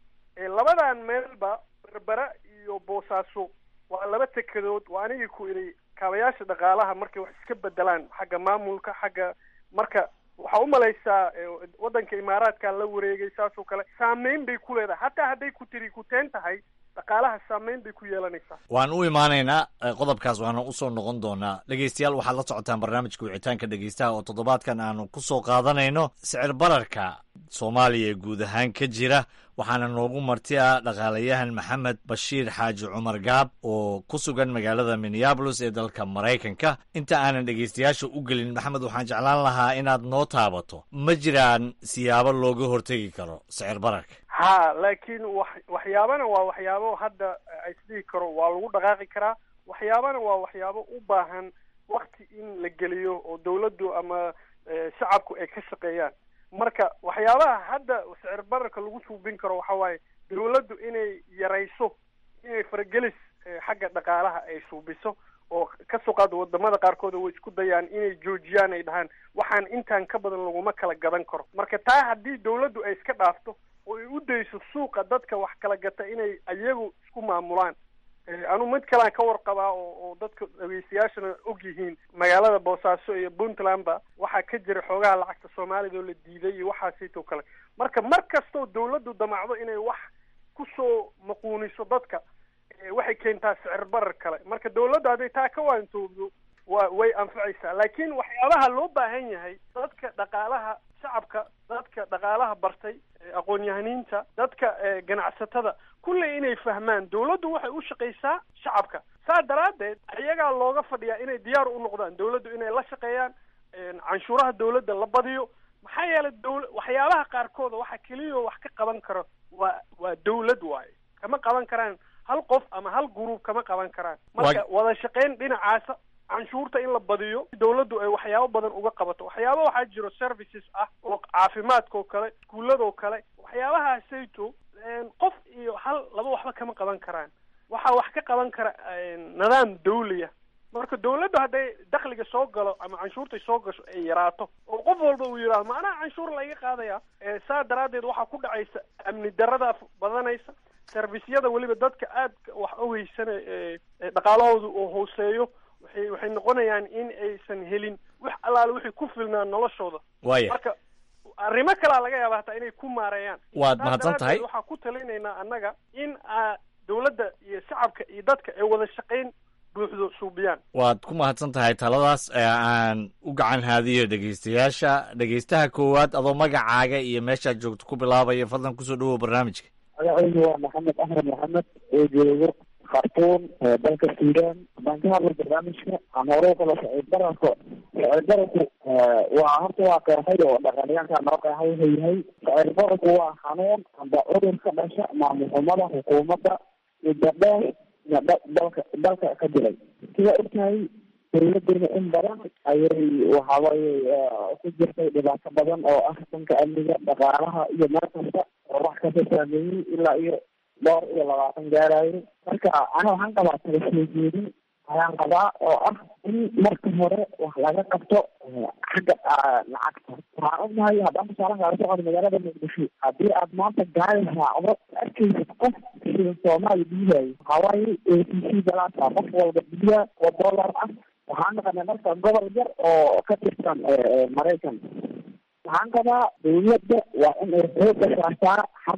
labadan meelba berbera iyo boosaaso waa laba tekedood waa anigii ku idhi kaabayaasha dhaqaalaha markay wax iska bedelaan xagga maamulka xagga marka waxaa u malaysaa waddanka imaaraadkaa la wareegay saas oo kale saameyn bay ku leedahay hataa hadday ku tiri kuteen tahay dhaqaalaha saameyn bay ku yeelanaysaa waan u imaanaynaa qodobkaas waana usoo noqon doonaa dhegeystayaal waxaad la socotaan barnaamijka wicitaanka dhegeystaha oo toddobaadkan aanu ku soo qaadanayno sicir bararka soomaaliya ee guud ahaan ka jira waxaana noogu marti ah dhaqaalayahan maxamed bashiir xaaji cumar gaab oo ku sugan magaalada minneabolis ee dalka maraykanka inta aanan dhegeystayaasha u gelin maxamed waxaan jeclaan lahaa inaad noo taabato ma jiraan siyaabo looga hortegi karo sicir bararka ha laakiin wax waxyaabana waa waxyaabo hadda isdhihi karo waa lagu dhaqaaqi karaa waxyaabana waa waxyaabo u baahan wakti in la geliyo oo dawladdu ama shacabku ay ka shaqeeyaan marka waxyaabaha hadda sicir bararka lagu suubin karo waxa waaye dawladdu inay yarayso inay faragelis xagga dhaqaalaha ay suubiso oo ka soo qaado wadamada qaarkood way isku dayaan inay joojiyaan ay dhahaan waxaan intaan ka badan laguma kala gadan karo marka taa haddii dawladdu ay iska dhaafto oo ay u dayso suuqa dadka wax kala gata inay iyagu isku maamulaan anu mid kalean ka warqabaa oo oo dadka dhegeystayaashana og yihiin magaalada boosaaso iyo puntlandba waxaa ka jira xoogaha lacagta soomaalida oo la diiday iyo waxaasitoo kale marka mar kastoo dawladdu damacdo inay wax kusoo maquuniso dadka waxay keentaa sicir barar kale marka dawladdu hadday taa ka waantoobdo wa way anfacaysaa laakiin waxyaabaha loo baahan yahay dadka dhaqaalaha shacabka dadka dhaqaalaha bartay aqoon-yahaniinta dadka ganacsatada kulley inay fahmaan dawladdu waxay u shaqaysaa shacabka saa daraaddeed iyagaa looga fadhiyaa inay diyaar u noqdaan dawladdu inay la shaqeeyaan canshuuraha dawladda la badiyo maxaa yeelay dawla waxyaabaha qaarkooda waxa keliya wax ka qaban karo waa waa dawlad waaye kama qaban karaan hal qof ama hal gruub kama qaban karaan marka wada shaqayn dhinacaasa canshuurta in la badiyo dawladdu ay waxyaabo badan uga qabato waxyaaba waxaa jiro services ah oo caafimaadka oo kale iskuullada oo kale waxyaabahaasayto qof iyo hal laba waxba kama qaban karaan waxaa wax ka qaban kara nidaam dawliya marka dawladdu hadday dakliga soo galo ama canshuurtay soo gasho ay yaraato oo qof walba uu yidhahdo macnaha canshuur laga qaadaya saa daraaddeed waxaa ku dhacaysa amni darada badanaysa servisyada weliba dadka aadka wax ogeysana dhaqaalahooda oo hooseeyo waxay waxay noqonayaan in aysan helin wax allaale wixii ku filnaa noloshooda waaya marka arrimo kalaa laga yaaba hataa inay ku maareeyaan waad mahadsan tahay waxaa ku talinaynaa annaga in a dawladda iyo shacabka iyo dadka ay wada shaqayn buuxdo suubiyaan waad ku mahadsan tahay taladaas ee aan u gacan haadiyo dhegeystayaasha dhegeystaha koowaad adoo magacaaga iyo meeshaad joogto ku bilaabaya fadlan kusoo dhawow barnaamijka magacaygu waa maxamed axmed maxamed oo joogo khartuum dalka suudaan baan ka hadlay barnaamijka aan hore u kala sicir bararka sicir bararku waa horta waa qeexay oo dhaqaaliyaanka noo qeexay wuxuu yahay sicir bararku waa xanuun amba cudur ka dhasha maamul xumada xukuumadda muddo dheer iyo dalka dalka ka jiray sida ogtahay dawladeena in badan ayay waxawaaye ku jirtay dhibaato badan oo ah dhanka amniga dhaqaalaha iyo meel kasta oo wax kasta saameeyey ilaa iyo dhowr iyo labaatan gaarayo marka ana waxaan qabaa kala soo jeedin ayaan qabaa oo ah in marka hore wax laga qabto xagga lacagta waxaan ognahay haddaan tusaale kaala socdo magaalada muqdisho haddii aad maanta gaari raacdo arkaysid qof sida soomaali biihayo waxawaaye a t c galaasa qof walba biya oo dollar ah waxaan naqanay marka gobol yar oo ka tirsan maraykan waxaan qabaa dawladda waa in ay xooga saartaa xagga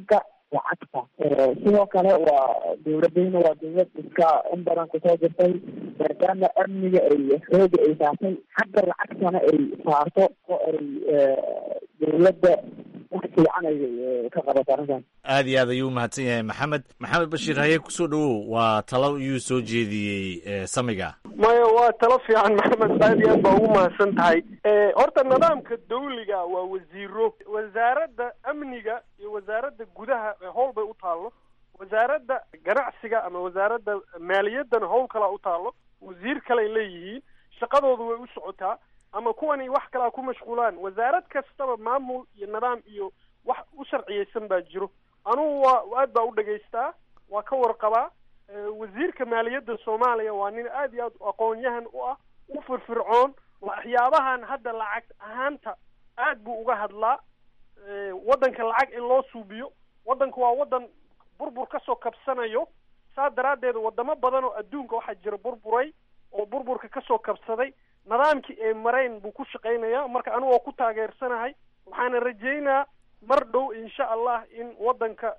lacagta sidoo kale waa dowladayna waa dowlad iska in badan kusoo jirtay maadaama amniga ay xooga ay saartay xagga lacagtana ay saarto oo ay dowladda wax fiican ay ka qabato arrintan aad iyo aad ayuu umahadsan yahay maxamed maxamed bashiir haye kusoo dhawow waa talo iyuu soo jeediyey samiga maya waa talo fiican maxamed aad iyo aad baa ugu mahadsan tahay horta nidaamka dawliga waa wasiiro wasaaradda amniga iyo wasaaradda gudaha howl bay u taallo wasaaradda ganacsiga ama wasaaradda maaliyaddana howl kalaa u taallo wasiir kaley leeyihiin shaqadoodu way u socotaa ama kuwani wax kalaa ku mashquulaan wasaarad kastaba maamul iyo nidaam iyo wax u sharciyeysan baa jiro anugu waa aad baa u dhegaystaa waa ka warqabaa wasiirka maaliyadda soomaaliya waa nin aad iyo aad aqoon-yahan u ah u firfircoon waxyaabahan hadda lacag ahaanta aad buu uga hadlaa waddanka lacag in loo suubiyo waddanka waa waddan burbur kasoo kabsanayo saa daraaddeed wadamo badan oo adduunka waxaa jira burburay oo burburka kasoo kabsaday nidaamkii ay marayn buu ku shaqaynayaa marka anigu oo ku taageersanahay waxaana rajeynaa mar dhow insha allah in waddanka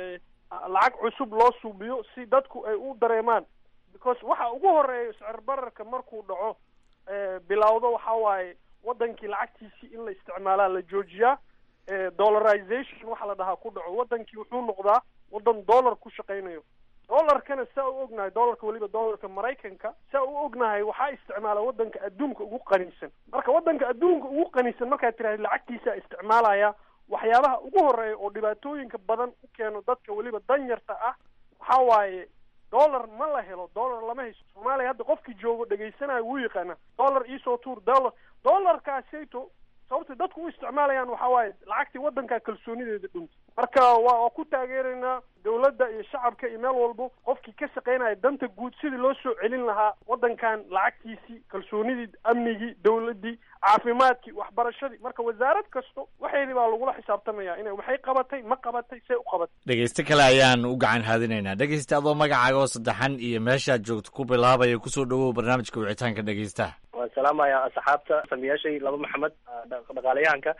lacag cusub loo suubiyo si dadku ay u dareemaan because waxa ugu horeeya sicir bararka markuu dhaco bilowdo waxa waaye waddankii lacagtiisii in la isticmaalaa la joojiyaa dollarization waxa la dhahaa ku dhaco waddankii wuxuu noqdaa waddan dollar ku shaqaynayo dollarkana saa u ognahay dollarka weliba dollarka maraykanka saa u ognahay waxaa isticmaala waddanka adduunka ugu qaniisan marka waddanka adduunka ugu qaniisan markaad tiraahda lacagtiisa isticmaalaya waxyaabaha ugu horeeya oo dhibaatooyinka badan u keeno dadka weliba danyarta ah waxa waaye dollar ma la helo dollar lama hayso soomaaliya hadda qofkii joogo dhegaysanayo wuu yaqaana dollar iisoo tuur dollar dollarkaasayto sababta dadku u isticmaalayaan waxa waaye lacagtii waddankaa kalsoonideeda dhuntay marka waa waa ku taageeraynaa dawladda iyo shacabka iyo meel walbo qofkii ka shaqaynaya danta guud sidii loo soo celin lahaa waddankan lacagtiisii kalsoonidii amnigii dawladdii caafimaadkii waxbarashadii marka wasaarad kasto waxeedii baa lagula xisaabtamaya inay waxay qabatay ma qabatay see u qabatay dhegeyste kale ayaan u gacan haadinaynaa dhegeyste adoo magacaaga oo saddexan iyo meeshaad joogto ku bilaabaya kusoo dhawow barnaamijka wicitaanka dhegeystaha waan salaamaya asxaabta samiyaashay laba maxamed dhaqaalayahanka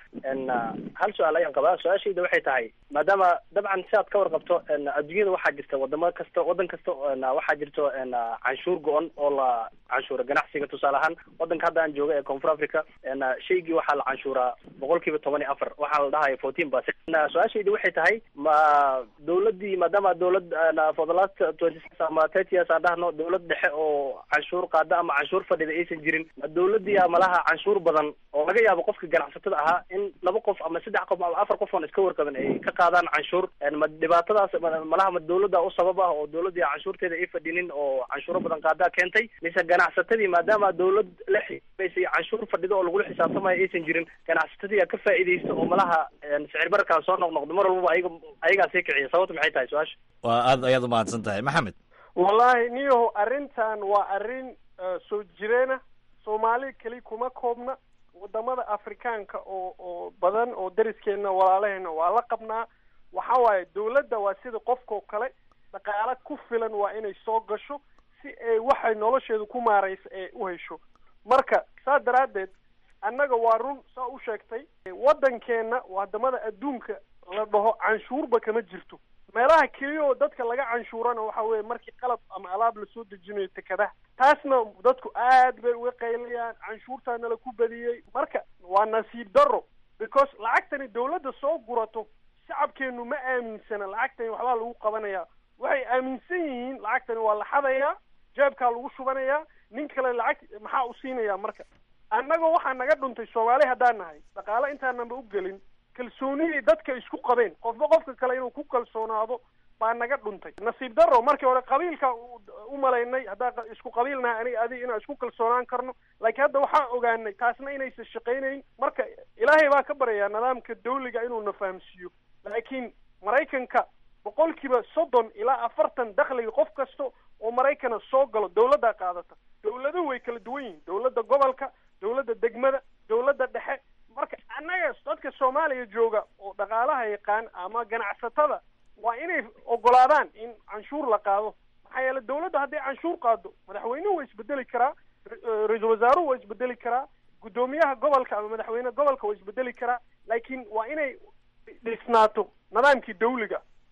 hal su-aal ayaan qabaa su-aashayda waxay tahay maadaama dabcan si aad ka warqabto adduunyada waxaa jirta wadamo kasta waddan kasta waxaa jirto canshuur go-on oo la canshuura ganacsiga tusaale ahaan waddanka hadda aan jooga ee koonfur africa shaygii waxaa la canshuuraa boqol kiiba toban iyo afar waxaa la dhahaya fourteen percent su-aashayda waxay tahay ma dawladdii maadaama dawlad for the last twenty six ama thirty years aan dhahno dawlad dhexe oo canshuur qaada ama canshuur fadhida aysan jirin ma dawladdii malaha canshuur badan oo laga yaabo qofka ganacsatada ahaa in laba qof ama saddex qof ama afar qof oon iska warqabin ay ka qaadaan canshuur ma dhibaatadaas malaha ma dawladda u sabab ah oo dawladdii canshuurteeda ay fadhinin oo canshuuro badan qaadaa keentay mise ganacsatadii maadaama dawlad la xisaabsay canshuur fadhido oo lagula xisaabtamayo aysan jirin ganacsatadii a ka faa'iidaysta oo malaha sicir bararkaa soo noqnoqdo mar walbaba ayaga ayagaa sii kiciya sababta maxay tahay su-aasha waa aad ayaad umahadsan tahay maxamed wallahi niyaho arrintan waa arrin soo jireena soomaali keli kuma koobna wadamada afrikaanka oo oo badan oo dariskeena walaalaheena waa la qabnaa waxa waaye dawladda waa sida qofkao kale dhaqaale ku filan waa inay soo gasho si ay waxay nolosheedu ku maaraysa ee u hesho marka saa daraaddeed annaga waa run saa u sheegtay waddankeenna wadamada adduunka la dhaho canshuurba kama jirto meelaha keliya oo dadka laga canshuurana waxa weeye markii qalab ama alaab lasoo dejinayo tekadaha taasna dadku aad bay uga qaylayaan canshuurtaa nala ku badiyey marka waa nasiib darro because lacagtani dawladda soo gurato shacabkeenu ma aaminsana lacagtani waxbaa lagu qabanayaa waxay aaminsan yihiin lacagtani waa la xadayaa jeebkaa lagu shubanayaa nin kale lacag maxaa u siinayaa marka annaga waxaa naga dhuntay soomaali haddaan nahay dhaqaale intaananba u gelin kalsoonidii dadka isku qabeen qofba qofka kale inuu ku kalsoonaado baa naga dhuntay nasiib darro markii hore qabiilka u malaynay haddaan isku qabiilnahay aniga adiga inaan isku kalsoonaan karno laakiin hadda waxaan ogaanay taasna inaysan shaqaynayn marka ilaahay baa ka baryayaa nidaamka dawliga inuuna fahamsiiyo laakiin maraykanka boqolkiiba soddon ilaa afartan dakhliga qof kasta oo maraykana soo galo dawladdaa qaadata dawladuhu way kala duwan yihiin dawladda gobolka dawladda degmada dawladda dhexe marka annaga dadka soomaaliya jooga oo dhaqaalaha yaqaan ama ganacsatada waa inay ogolaadaan in canshuur la qaado maxaa yeele dawladda hadday canshuur qaado madaxweynuhu waa isbedeli karaa ra-iisul wasaaruhu waa isbedeli karaa guddoomiyaha gobolka ama madaxweyne gobolka waa isbedeli karaa laakiin waa inay dhisnaato nidaamkii dawliga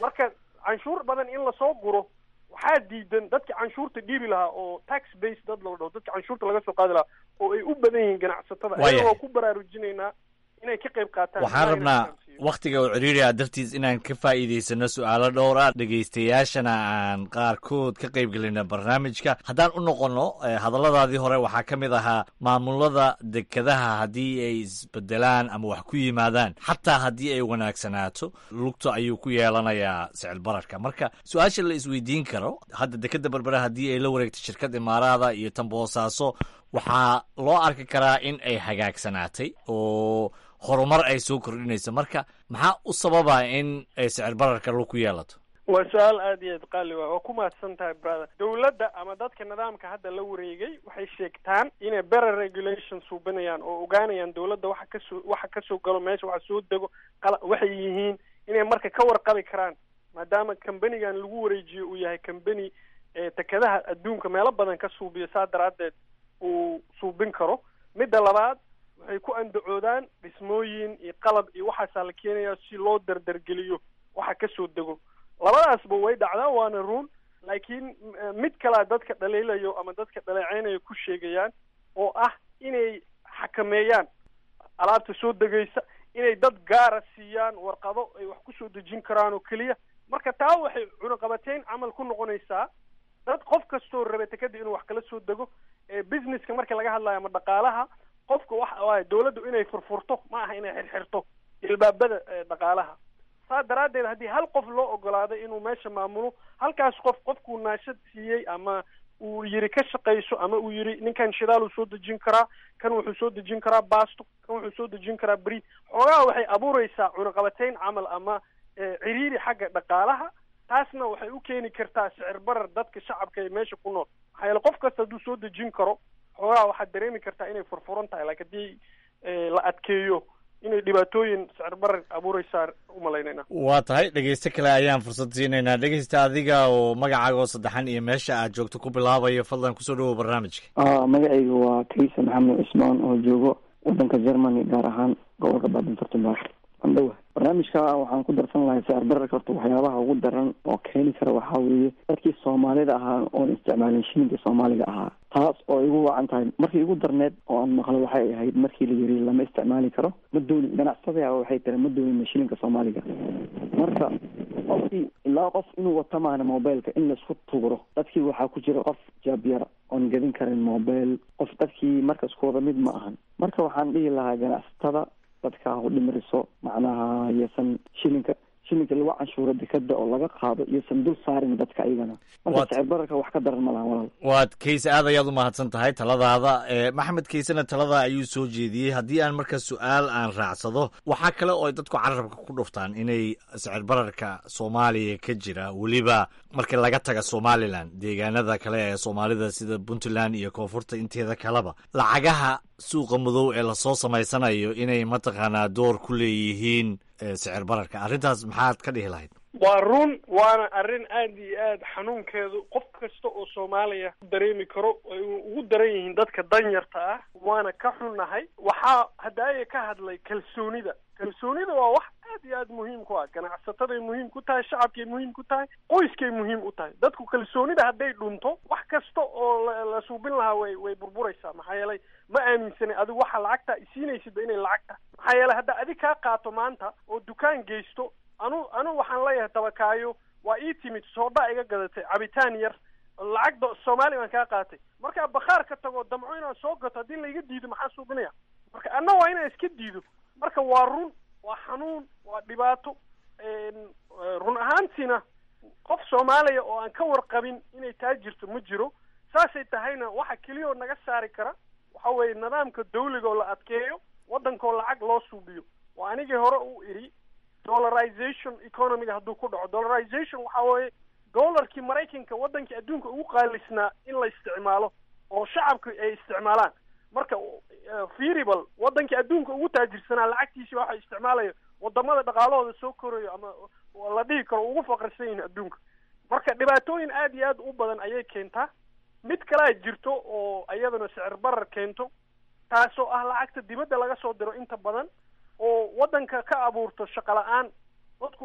marka canshuur badan in lasoo guro waxaa diidan dadka canshuurta dhiibi lahaa oo tax base dad la dhaho dadka canshuurta laga soo qaadi lahaa oo ay u badan yihiin ganacsatada Waayahay. ayagoo ku baraarujinaynaa inay ka qayb qaataan waxaan rabnaa wakhtiga uu ciriiriya dartiis inaan ka faa'iidaysano su'aalo dhowr ah dhegaystayaashana aan qaarkood ka qayb gelina barnaamijka haddaan u noqonno eh, hadalladaadii hore waxaa ka mid ahaa maamulada dekedaha haddii ay isbedelaan ama wax ku yimaadaan xataa haddii ay wanaagsanaato lugta ayuu ku yeelanayaa sicil bararka marka su-aasha la isweydiin karo hadda dekeda berbera haddii ay la wareegto shirkad imaaraada iyo tan boosaaso waxaa loo arki karaa in ay hagaagsanaatay oo horumar ay soo kordhinayso marka maxaa u sababa in ay sicir bararka lug ku yeelato waa su-aal aad iyo aad qaali waa waa ku mahadsan tahay brother dowladda ama dadka nidaamka hadda la wareegay waxay sheegtaan inay better regulation suubinayaan oo ogaanayaan dowladda waxa kasoo waxa kasoo galo meesha waxa soo dego qala waxay yihiin inay marka ka warqabi karaan maadaama companigan lagu wareejiyo uu yahay company ee tekadaha adduunka meelo badan ka suubiyo saa daraaddeed uu suubin karo midda labaad waxay ku andacoodaan dhismooyin iyo qalab iyo waxaasaa la keenayaa si loo dardargeliyo waxa kasoo dego labadaasba way dhacdaa waana run laakiin eh, mid kalea dadka dhaliilayo ama dadka dhaleeceynayo ku sheegayaan oo ah inay xakameeyaan alaabta soo degaysa inay dad gaara siiyaan warqado ay wax kusoo dejin karaan oo keliya marka taa waxay cunaqabateyn camal ku noqonaysaa dad qof kastoo raba tekada inuu wax kala soo dego ee businesska marka laga hadlayo ama dhaqaalaha qofka waxa waaye dowladdu inay furfurto ma aha inay xirxirto ilbaabada ee dhaqaalaha saa daraaddeed haddii hal qof loo ogolaado inuu meesha maamulo halkaas qof qofkuu naashad siiyey ama uu yiri ka shaqayso ama uu yiri ninkan shidaal uu soo dejin karaa kan wuxuu soo dejin karaa baasto kan wuxuu soo dejin karaa beri xoogaha waxay abuureysaa cunaqabateyn camal ama eh, ciriiri xagga dhaqaalaha taasna waxay u keeni kartaa sicir barar dadka shacabka ee meesha ku nool maxaa yeele qof kasta hadduu soo dejin karo xoogaha waxaad dareemi kartaa inay furfuran tahay laakiin haddii eh, la adkeeyo inay dhibaatooyin sicir barar abuureysaa umalaynayna waa tahay dhegeyste kale ayaan fursad siinaynaa dhegeysta adiga oo magacaaga oo saddexan iyo meesha aad joogto ku bilaabayo fadlan kusoo dhawow barnaamijka ah magacayga waa kaisa maxamed cismaan oo joogo wadanka germany gaar ahaan gobolka baadinfurtubaax andhowa barnaamijka waxaan ku darsan lahay sicir bararka horta waxyaabaha ugu daran oo keeni kara waxaa weeye dadkii soomaalida ahaa oon isticmaalin shilinka soomaaliga ahaa taas oo igu wacan tahay markii igu darneed oo aan maqlo waxay ahayd markii la yiri lama isticmaali karo ma doonin ganacsadaa waxay tiri ma doonina shilinka soomaaliga marka qofkii ilaa qof inuu wato maana mobileka in laisku tugro dadkii waxaa ku jira qof jaabyar oon gadin karin mobile qof dadkii marka isku wada mid ma ahan marka waxaan dhihi lahaa ganacsatada dadka ha u dhimriso macnaha iyosan shilinka shilinka lagu canshuuro dekada oo laga qaado iyosan dul saarin dadka iyagana marka Waad- sicir bararka wax ka daran ma lahan walaal waad kayse aad ayaad u mahadsan tahay taladaada ee maxamed kaysena talada ayuu soo jeediyey haddii aan marka su-aal aan raacsado waxaa kale oo ay dadku carabka ku dhuftaan inay sicir bararka soomaaliya ka jira weliba marka laga taga somalilan deegaanada kale ee soomaalida sida puntland iyo koonfurta inteeda kaleba lacagaha suuqa madow ee lasoo samaysanayo inay mataqaanaa door ku leeyihiin ee sicir bararka arrintaas maxaad ka dhihi lahayd waa run waana arrin aad iyo aad xanuunkeedu qof kasta oo soomaaliya ku dareemi karo ay ugu daran yihiin dadka danyarta ah waana ka xunnahay waxaa haddaaya ka hadlay kalsoonida kalsoonida waa wax aad iyo aad muhiim ku ah ganacsataday muhiim ku tahay shacabkay muhiim ku tahay qoyskay muhiim u tahay dadku kalsoonida hadday dhunto wax kasta oo la la suubin lahaa way way burburaysaa maxaa yeelay ma aaminsanay adigu waxa lacagta isiinaysidba inay lacag tahay maxaa yeelay hadda adig kaa qaato maanta oo dukaan geysto anu anu waxaan leeyahay tabakaayo waa ii timid soodha iga gadatay cabitaan yar lacag do soomaali baan kaa qaatay markaa bakhaar ka tago damco inaan soo gato haddii laiga diido maxaan suubinaya marka anna waa inaan iska diido marka waa run waa xanuun waa dhibaato een, eh, run ahaantiina qof soomaaliya oo aan ka warqabin inay taa jirto ma jiro saasay tahayna waxa keliya oo naga saari kara waxa weeye nidaamka dawliga oo la adkeeyo waddankoo lacag loo suubiyo waa anigii hore u idhi dollarization economiga hadduu ku dhaco dollarization waxa weeye dollarkii maraykanka waddankii adduunka ugu qaalisnaa in la isticmaalo oo shacabka ay isticmaalaan marka eh, feasible waddankii adduunka ugu taajirsanaa lacagtiisi waxa isticmaalaya wadamada dhaqaalahooda soo korayo ama la dhihi karo ugu faqrisan yihiin adduunka marka dhibaatooyin aad iyo aad u badan ayay keentaa mid kalea jirto oo iyadana sicir barar keento taasoo ah lacagta dibadda laga soo diro inta badan oo waddanka ka abuurto shaqo la-aan dadku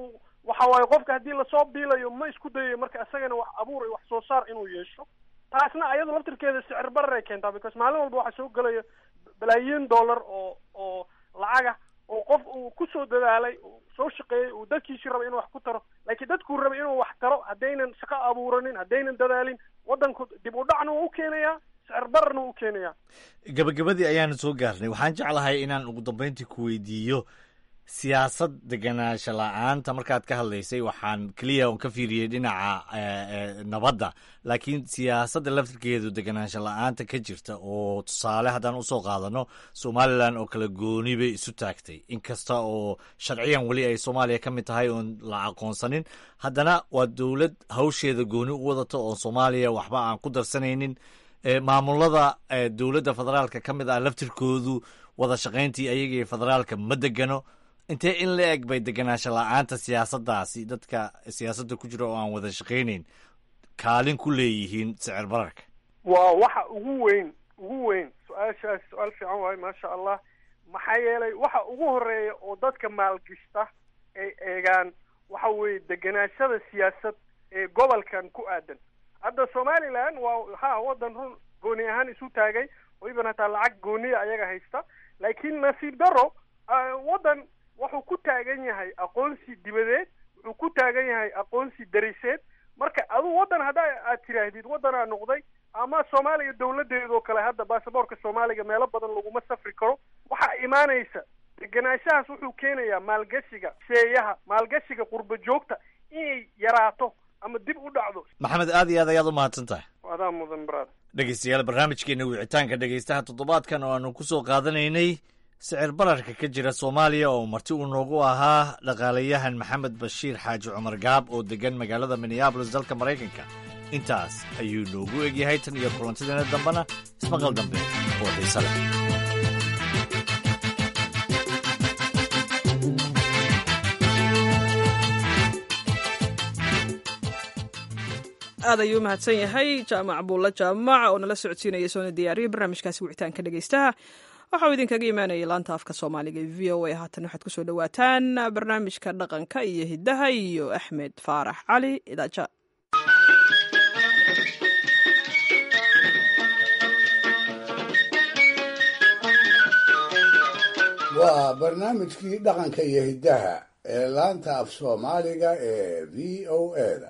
waxa waaye qofka haddii lasoo biilayo ma isku dayayo marka isagana wax abuur iyo wax soo saar inuu yeesho taasna ayadu laftirkeeda sicir barar ay keentaa because maalin walba waxaa soo gelaya balaayiin dollar oo oo lacaga oo qof uu kusoo dadaalay uu soo shaqeeyey uu dadkiisii rabay inuu wax ku taro laakiin dadkuu rabay inuu wax taro haddaynan shaqo abuuranin haddaynan dadaalin waddanku dib u dhacna wuu u keenayaa sicir bararna wuu u keenayaa gabagabadii ayaanu soo gaarnay waxaan jeclahay inaan ugu dambeyntii ku weydiiyo siyaasad deganaansho la-aanta markaad ka hadlaysay waxaan keliya on ka fiiriyey dhinaca nabadda laakiin siyaasadda laftirkeedu deganaansho la-aanta ka jirta oo tusaale haddaan usoo qaadano somalilan oo kale gooni bay isu taagtay inkasta oo sharciyan weli ay soomaaliya ka mid tahay oon la aqoonsanin haddana waa dowlad hawsheeda gooni u wadata oo soomaaliya waxba aan ku darsanaynin maamulada dowladda federaalka ka mid ah laftirkoodu wada shaqayntii ayaga federaalka ma degano intee in la eg bay deganaansho la-aanta siyaasaddaasi dadka siyaasadda ku jira oo aan wada shaqaynayn kaalin ku leeyihiin sicir bararka waa waxa ugu weyn ugu weyn su-aashaas su-aal fiican waayo maasha allah maxaa yeelay waxa ugu horeeya oo dadka maalgishta ay eegaan waxa weeye deganaashada siyaasad ee gobolkan ku aadan hadda somaliland waa ha waddan run gooni ahaan isu taagay oo iban hataa lacag gooniya ayaga haysta laakiin nasiib daro waddan wuxuu ku taagan yahay aqoonsi dibadeed wuxuu ku taagan yahay aqoonsi dariseed marka aduu waddan hadda aad tiraahdid waddanaa noqday ama soomaaliya dawladeedoo kale hadda baasaboorka soomaaliga meelo badan laguma safri karo waxaa imaanaysa deganaanshahaas wuxuu keenayaa maalgashiga sheeyaha maalgashiga qurba joogta inay yaraato ama dib u dhacdo maxamed aad iyo aad ayaad u mahadsan tahay adaa mudan brad dhegeystayaal barnaamijkeena wicitaanka dhegeystaha toddobaadkan oo aanu kusoo qaadanaynay sicir bararka ka jira soomaaliya oo marti uu noogu ahaa dhaqaalayahan maxamed bashiir xaaji cumar gaab oo degan magaalada minneabolis dalka maraykanka intaas ayuu noogu egyahay tan iyo kulantideena dambena ismaqal dambe oo xiise leh aad ayuu umahadsan yahay jaamac buulla jaamac oo nala socodsiinaya soona diyaariyay barnaamijkaasi wicitaanka dhegeystaha waxauu idinkaga imaanayay laanta afka soomaaliga e v o a haatan waxaad kusoo dhawaataan barnaamijka dhaqanka iyo hiddaha iyo axmed faarax cali idaaja waa barnaamijkii dhaqanka iyo hiddaha ee laanta af soomaaliga ee v o a da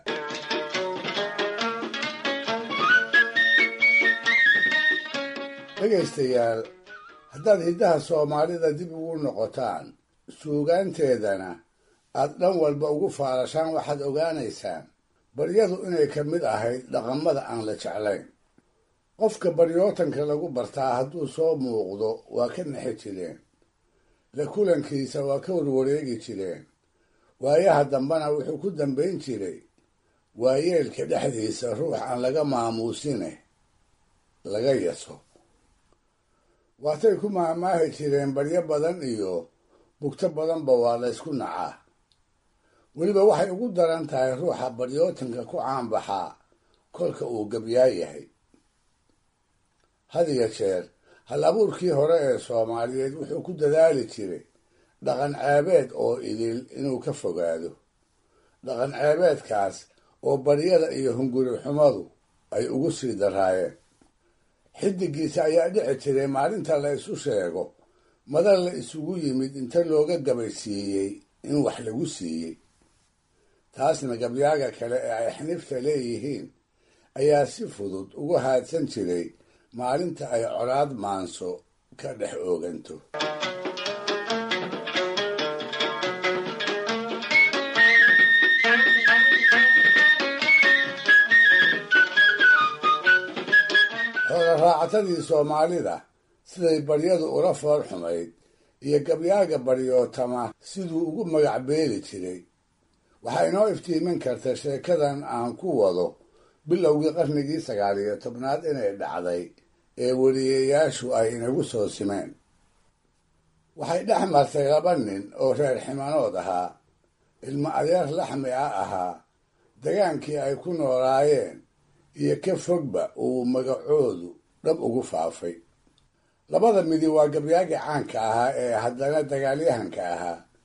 dhegaystayaal haddaad hiddaha soomaalida dib ugu noqotaan suugaanteedana aad dhan walba ugu faarashaan waxaad ogaanaysaan baryadu inay ka mid ahayd dhaqamada aan la jeclayn qofka baryootanka lagu bartaa hadduu soo muuqdo waa ka nexi jireen la kulankiisa waa ka warwareegi jireen waayaha dambena wuxuu ku dambayn jiray waayeelka dhexdiisa ruux aan laga maamuusine laga yaso waatay ku maahmaahi jireen baryo badan iyo bugto badanba waa la ysku nacaa weliba waxay ugu daran tahay ruuxa baryootanka ku caanbaxaa kolka uu gabyaa yahay had iyo jeer hal abuurkii hore ee soomaaliyeed wuxuu ku dadaali jiray dhaqan ceebeed oo idil inuu ka fogaado dhaqan ceebeedkaas oo baryada iyo hunguri xumadu ay ugu sii daraayeen xidigiisa ayaa dhici jiray maalinta la isu sheego madal la isugu yimid inta looga gabaysiiyey in wax lagu siiyey taasna gabyaaga kale ee ay xnifta leeyihiin ayaa si fudud ugu haadsan jiray maalinta ay colaad maanso ka dhex ooganto xoolaraacatadii soomaalida siday baryadu ula fool xumayd iyo gabyaaga baryootama siduu ugu magac beeli jiray waxaa inoo iftiimin karta sheekadan aan ku wado bilowgii qarnigii sagaal iyo tobnaad inay dhacday ee weliyayaashu ay inagu soo simeen waxay dhex martay laba nin oo reer ximanood ahaa ilmo adeer laxmi ah ahaa dagaankii ay ku noolaayeen iyo ka fogba uu magacoodu dhab ugu faafay labada midi waa gabyaagii caanka ahaa ee haddana dagaalyahanka ahaa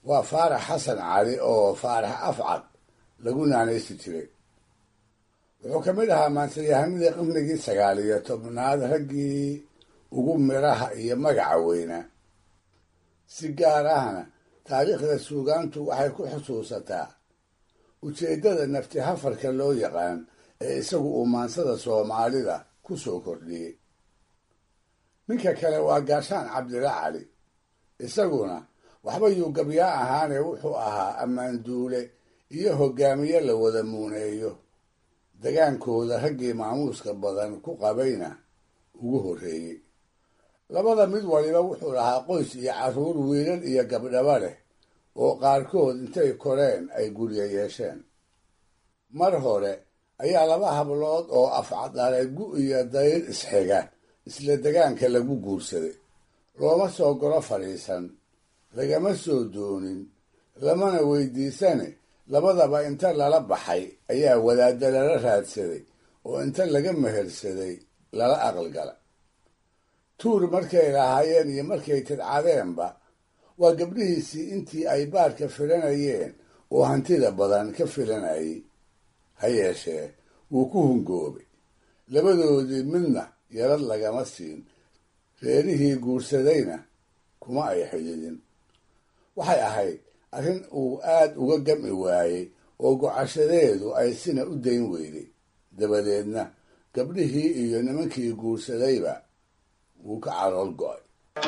waa faarax xasan cali oo faarax afcad lagu naanaysi jiray wuxuu ka mid ahaa maantayahanadii qarnigii sagaal iyo tobnaad raggii ugu midhaha iyo magaca weynaa si gaar ahna taariikhda suugaantu waxay ku xusuusataa ujeeddada nafti hafarka loo yaqaan ee isagu uu maansada soomaalida ku soo kordhiyey ninka kale waa gaashaan cabdila cali isaguna waxba yuu gabyaa ahaane wuxuu ahaa ammaanduule iyo hogaamiye la wada muuneeyo dagaankooda raggii maamuuska badan ku qabayna ugu horreeyey labada mid waliba wuxuu lahaa qoys iyo carruur wiilal iyo gabdhaba leh oo qaarkood intay koreen ay gurya yeesheen mar hore ayaa laba hablood oo afcadale gu iyo dayr isxiga isla degaanka lagu guursaday looma soo golo fadhiisan lagama soo doonin lamana weydiisane labadaba inta lala baxay ayaa wadaadda lala raadsaday oo inta laga mehersaday lala aqalgala tuur markay lahaayeen iyo markay tidcadeenba waa gabdhihiisii intii ay baarka filanayeen oo hantida badan ka filanayay ha yeeshee wuu ku hungoobay labadoodii midna yarad lagama siin reerihii guursadayna kuma ay xididin waxay ahayd arrin uu aad uga gami waayey oo gocashadeedu ay sina u dayn weyday dabadeedna gabdhihii iyo nimankii guursadayba wuu ka calool go'ay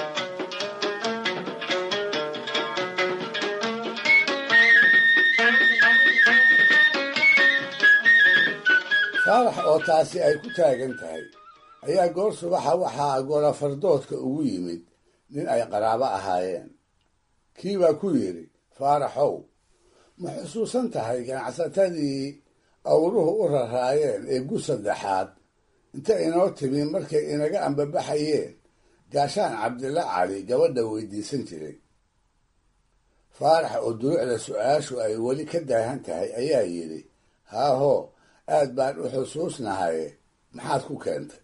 faarax oo taasi ay ku taagan tahay ayaa goor subaxa waxaa golafardoodka ugu yimid nin ay qaraabo ahaayeen kii baa ku yidhi faaraxow ma xusuusan tahay ganacsatadii awruhu u raraayeen ee gu saddexaad inta inoo timi markay inaga ambabaxayeen gaashaan cabdilla cali gabadha weydiisan jiray faarax oo duruucda su-aashu ay weli ka daahan tahay ayaa yidhi haahoo aad baan u xusuusnahaye maxaad ku keentay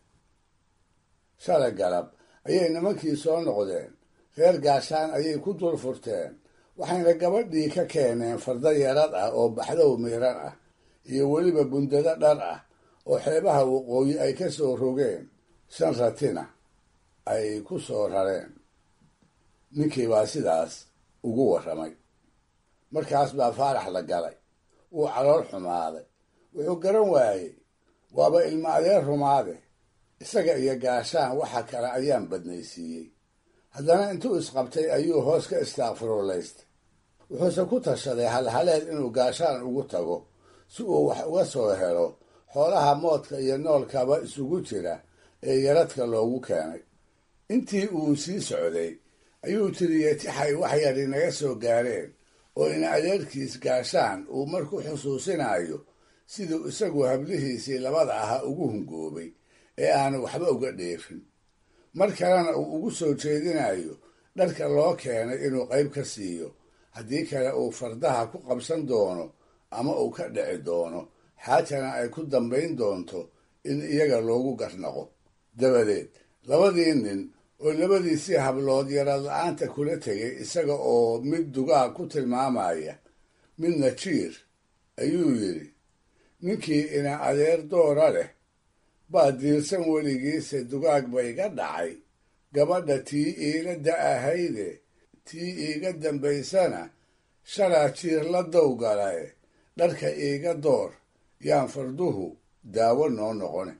shalay galab ayay nimankii soo noqdeen reer gaashaan ayay ku dul furteen waxayna gabadhii ka keeneen farda yarad ah oo baxdow miiran ah iyo weliba bundado dhar ah oo xeebaha waqooyi ay ka soo rogeen shan ratina ay ku soo rareen ninkii baa sidaas ugu warramay markaas baa faarax la galay wuu calool xumaaday wuxuu garan waayey waaba ilmo adeer rumaade isaga iyo gaashaan waxa kale ayaan badnaysiiyey haddana intuu isqabtay ayuu hoos ka istaaqfiruulaystay wuxuuse ku tashaday halhaleed inuu gaashaan ugu tago si uu wax uga soo helo xoolaha moodka iyo noolkaba isugu jira ee yaradka loogu keenay intii uu sii socday ayuu tiriyey tixay wax yar inaga soo gaareen oo in adeerkiis gaashaan uu marku xusuusinayo siduu isagu hablihiisii labada ahaa ugu hungoobay ee aanu waxba uga dheefin mar kalena uu ugu soo jeedinayo dharka loo keenay inuu qayb ka siiyo haddii kale uu fardaha ku qabsan doono ama uu ka dhici doono xaajana ay ku dambayn doonto in iyaga loogu garnaqo dabadeed labadii nin oo labadiisii hablood yarad la-aanta kula tegay isaga oo mid dugaag ku tilmaamaya midna jiir ayuu yidhi ninkii ina adeer doora leh baa diirsan weligiise dugaag ba iga dhacay gabadha tii iila da-ahayde tii iiga dambaysana shalaa jiir la dowgalae dharka iiga door yaan farduhu daawo noo noqone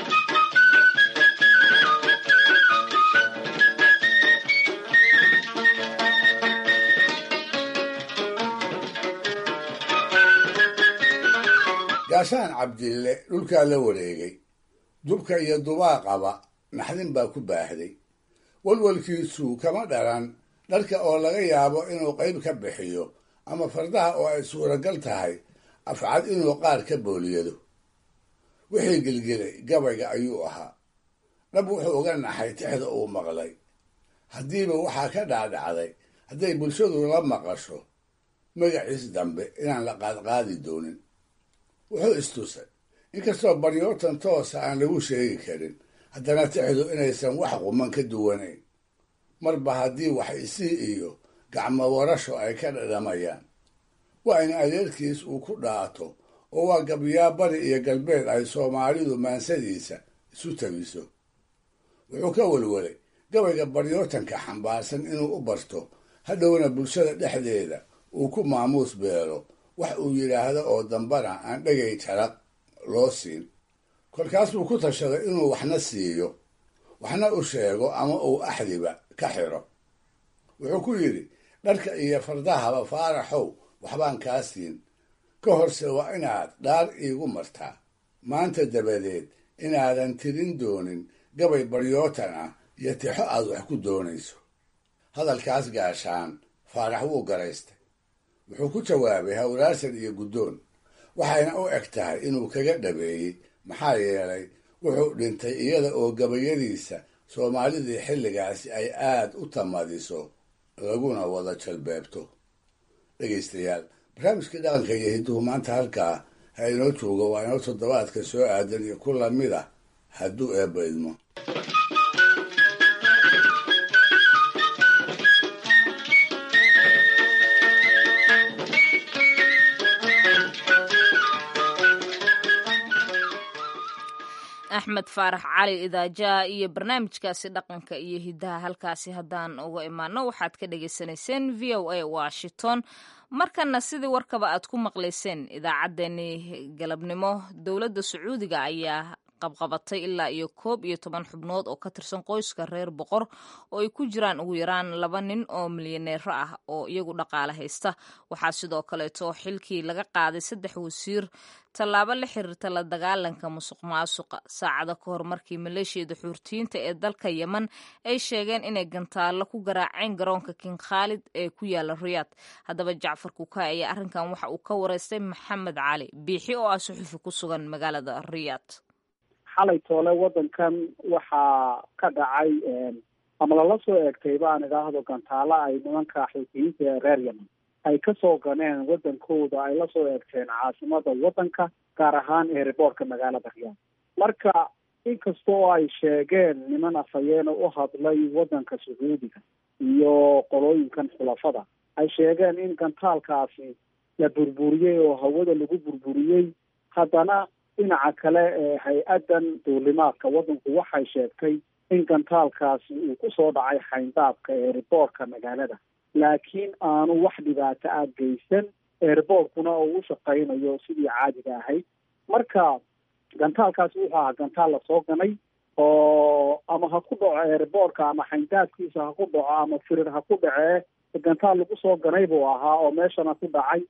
gaashaan cabdille dhulkaa la wareegay dubka iyo dubaaqaba naxdin baa ku baahday walwalkiisu kama dhalan dharka oo laga yaabo inuu qayb ka bixiyo ama fardaha oo ay suuragal tahay afcad inuu qaar ka booliyado wixii gelgelay gabayga ayuu ahaa dhab wuxuu uga naxay tixda uu maqlay haddiiba waxaa ka dhaadhacday hadday bulshadu la maqasho magaciis dambe inaan la qaadqaadi doonin wuxuu istusay inkastoo baryootan toosa aan lagu sheegi karin haddana tixdu inaysan wax quman ka duwanayn marba haddii wax isii iyo gacmo warasho ay ka dhadhamayaan waa in adeerkiis uu ku dhaato oo waa gabyaa bari iyo galbeed ay soomaalidu maansadiisa isu tabiso wuxuu ka welwelay gabayga baryootanka xambaarsan inuu u barto hadhowna bulshada dhexdeeda uu ku maamuus beelo wax uu yidhaahdo oo dambana aan dhegay jaraq loo siin kolkaas buu ku tashaday inuu waxna siiyo waxna u sheego ama uu axdiba ka xiro wuxuu ku yidhi dharka iyo fardahaba faaraxow waxbaan kaa siin ka horse waa inaad dhaar iigu martaa maanta dabadeed inaadan tirin doonin gabay baryootan ah iyo tixo aad wax ku doonayso hadalkaas gaashaan faarax wuu garaystay wuxuu ku jawaabay hawraarsan iyo guddoon waxayna u eg tahay inuu kaga dhabeeyey maxaa yeelay wuxuu dhintay iyada oo gabayadiisa soomaalidii xilligaasi ay aad u tamadiso laguna wada jalbeebto dhegaystayaal barnaamijkii dhaqanka iyo hidduhu maanta halkaa ha inoo joogo waa inoo toddobaadka soo aadan iyo ku lamid ah hadduu eebba idmo axmed faarax cali idaajaha iyo barnaamijkaasi dhaqanka iyo hidaha halkaasi haddaan uga imaano waxaad ka dhagaysanayseen v o a washington markana sidii warkaba aad ku maqlayseen idaacaddeenii galabnimo dowladda sacuudiga ayaa qabqabatay ilaa iyo koob iyo toban xubnood oo ka tirsan qoyska reer boqor oo ay ku jiraan ugu yaraan laba nin oo milyaneero ah oo iyagu dhaqaale haysta waxaa sidoo kaleeto xilkii laga qaaday saddex wasiir tallaabo la xiriirta la dagaalanka musuq maasuqa saacado ka hor markii maleeshiyada xuurtiyiinta ee dalka yemen ay sheegeen inay gantaallo ku garaaceen garoonka king khaalid ee ku yaala riyaad haddaba jacfar kuka ayaa arrinkan waxa uu ka wareystay maxamed cali biixi oo ah suxufi ku sugan magaalada riyaad xalay toole waddankan waxaa ka dhacay ama lala soo eegtay baan idhaahdo gantaalo ay nimanka xuutiyiinta ee reer yemen ay kasoo ganeen waddankooda ay lasoo eegteen caasimada waddanka gaar ahaan eeriboortka magaalada riyaad marka inkasta oo ay sheegeen niman afayeena u hadlay waddanka sacuudiga iyo qolooyinkan xulafada ay sheegeen in gantaalkaasi la burburiyey oo hawada lagu burburiyey haddana dhinaca kale ee hay-addan duulimaadka waddanku waxay sheegtay in gantaalkaasi uu kusoo dhacay xayndaabka eeriboortka magaalada laakiin aanu wax dhibaato ah geysan eeriboortkuna oo u shaqaynayo sidii caadiga ahayd marka gantaalkaasi wuxuu ahaa gantaal lasoo ganay oo ama ha ku dhaco eeriboortka ama xayndaabkiisa ha ku dhaco ama firir ha ku dhacee gantaal lagu soo ganay buu ahaa oo meeshana ku dhacay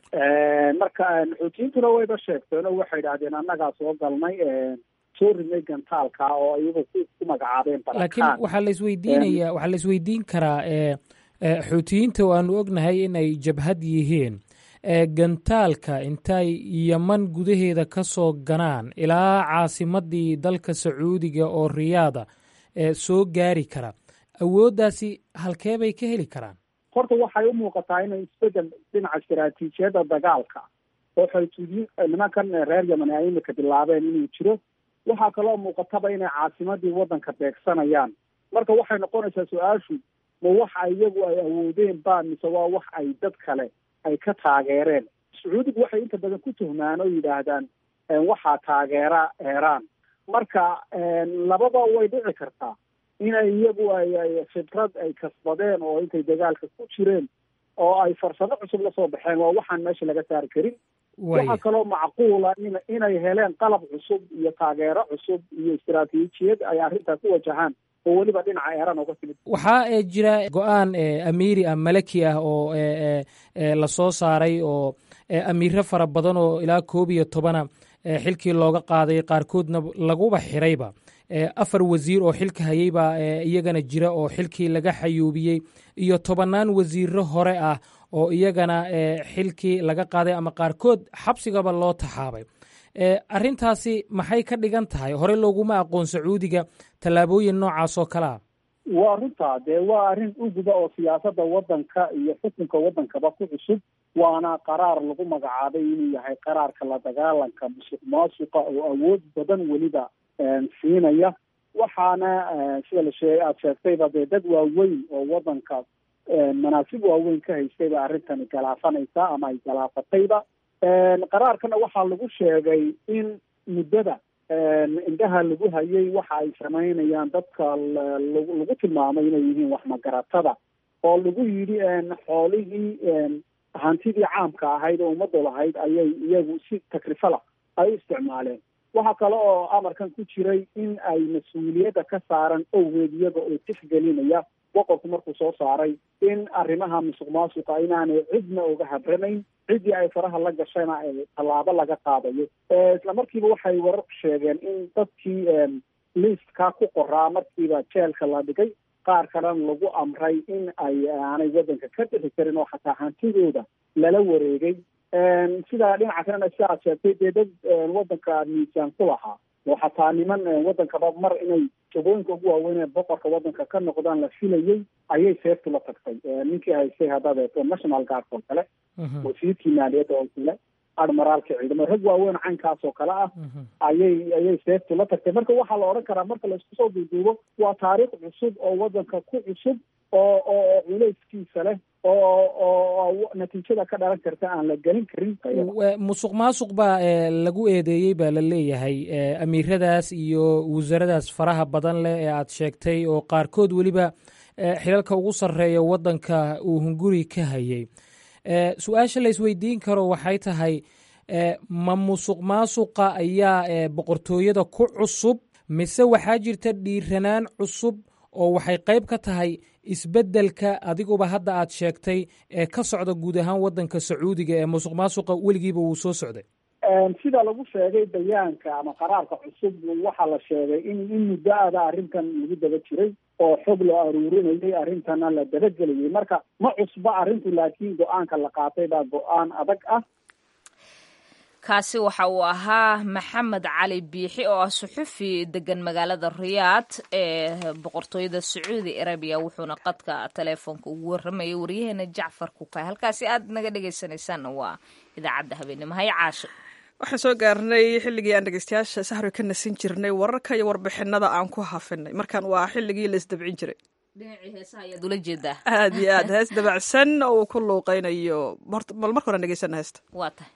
marka xuutiyiintuna wayba sheegteen oo waxay idhahdeen annagaa soo galnay soo ridnay gantaalka oo iyagu ku magacaabeen laakiin waxaa la isweydiinaya waxaa la isweydiin karaa xuutiyiinta oo aanu ognahay inay jabhad yihiin gantaalka intay yeman gudaheeda ka soo ganaan ilaa caasimadii dalka sacuudiga oo riyaada soo gaari kara awooddaasi halkee bay ka heli karaan horta waxay u muuqataa inay isbedel dhinaca istaraatiijiyadda dagaalka oo xuutiyiin nimankan reer yemen ay imika bilaabeen inuu jiro waxaa kaloo muuqataba inay caasimadii waddanka beegsanayaan marka waxay noqonaysaa su-aashu ma wax iyagu ay awoodeen ba mise waa wax ay dad kale ay ka taageereen sacuudigu waxay inta badan ku tuhmaan oo yidhaahdaan waxaa taageera eeraan marka labada way dhici kartaa inay iyagu ay khibrad ay kasbadeen oo intay dagaalka ku jireen oo ay farsamo cusub lasoo baxeen waa waxaan meesha laga saari karin waxaa kaloo macquula in inay heleen qalab cusub iyo taageero cusub iyo istaraatiijiyad ay arrintaa ku wajahaan oo weliba dhinaca eeran oga timid waxaa jira go-aan amiiri ah malaki ah oo lasoo saaray oo amiiro fara badan oo ilaa koob iyo tobana xilkii looga qaaday qaarkoodna laguba xirayba afar wasiir oo xilka hayeybaa iyagana jira oo xilkii laga xayuubiyey iyo tobannaan wasiiro hore ah oo iyagana xilkii laga qaaday ama qaarkood xabsigaba loo taxaabay arrintaasi maxay ka dhigan tahay hore looguma aqoon sacuudiga tallaabooyin noocaas oo kale ah waa runtaa dee waa arrin uguba oo siyaasadda waddanka iyo xukunka waddankaba ku cusub waana qaraar lagu magacaabay inuu yahay qaraarka la dagaalanka musuq maasuqa oo awood badan weliba siinaya waxaana sida la sheegay aada sheegtayba dee dad waaweyn oo waddanka manaasib waaweyn ka haystay ba arrintani galaafanaysaa ama ay galaafatayba qaraarkana waxaa lagu sheegay in muddada indhaha lagu hayay waxa ay samaynayaan dadka lagu tilmaamay inay yihiin waxmagaratada oo lagu yidhi xoolihii hantidii caamka ahayd oo ummaddu lahayd ayay iyagu si takrifala ay u isticmaaleen waxaa kale oo amarkan ku jiray in ay mas-uuliyadda ka saaran owgeed iyaga oo tixgelinaya boqorku markuu soo saaray in arrimaha musuq maasuqa inaanay cidna oga habranayn ciddii ay faraha la gashayna tallaabo laga qaadayo isla markiiba waxay warar sheegeen in dadkii liistka ku qoraa markiiba jeelka la dhigay qaar kalena lagu amray in ay aanay waddanka ka dhixi karin oo xataa hantidooda lala wareegay sidaa dhinaca kalena si aad sheegtay dee dad waddanka miisaan ku lahaa oo xataa niman waddankaba mar inay jagooyinka ugu waaweyn ee boqorka waddanka ka noqdaan la filayay ayay seeftu la tagtay ninkii haystay haddaad eegto national guard oo kale wasiirkii maaliyadda oo kale admiraalka ciidamo rag waaweyn caynkaas oo kale ah ayay ayay seeftu la tagtay marka waxaa la odhan karaa marka laisku soo duuduubo waa taariikh cusub oo waddanka ku cusub oo oo culayskiisa leh oo oo natiijada ka dhalan karta aan la gelin karin musuq maasuq baa lagu eedeeyey baa la leeyahay amiiradaas iyo wasaaradaas faraha badan leh ee aad sheegtay oo qaarkood weliba xilalka ugu sarreeya waddanka uu hunguri ka hayay su-aasha la isweydiin karo waxay tahay ma musuq maasuqa ayaa boqortooyada ku cusub mise waxaa jirta dhiiranaan cusub oo waxay qayb ka tahay isbeddelka adiguba hadda aad sheegtay ee ka socda guud ahaan waddanka sacuudiga ee musuq maasuqa weligiiba wuu soo socday sida lagu sheegay bayaanka ama qaraarka cusub waxaa la sheegay in in muddo ada arrintan lagu daba jiray oo xog la aruurinayay arrintana la dabagelayay marka ma cusba arrintu laakiin go-aanka la qaatay baa go-aan adag ah kaasi waxa uu ahaa maxamed cali biixi oo ah suxufi degan magaalada riyaad ee boqortooyada sacuudi arabiya wuxuuna qadka teleefoonka ugu waramayay waryaheena jacfar kukay halkaasi aad naga dhegaysanaysaanna waa idaacadda habeenimo hay caasho waxaan soo gaarnay xilligii aan dhegeystayaasha sahri ka nasin jirnay wararka iyo warbixinada aan ku hafinay markaan waa xilligii la isdabcin jiray dhinacii heesaha ayaad ula jeedaa aad iyo aad hees dabacsan oo uu ku luuqeynayo bal marka horan dhegeysana heesta waa tahay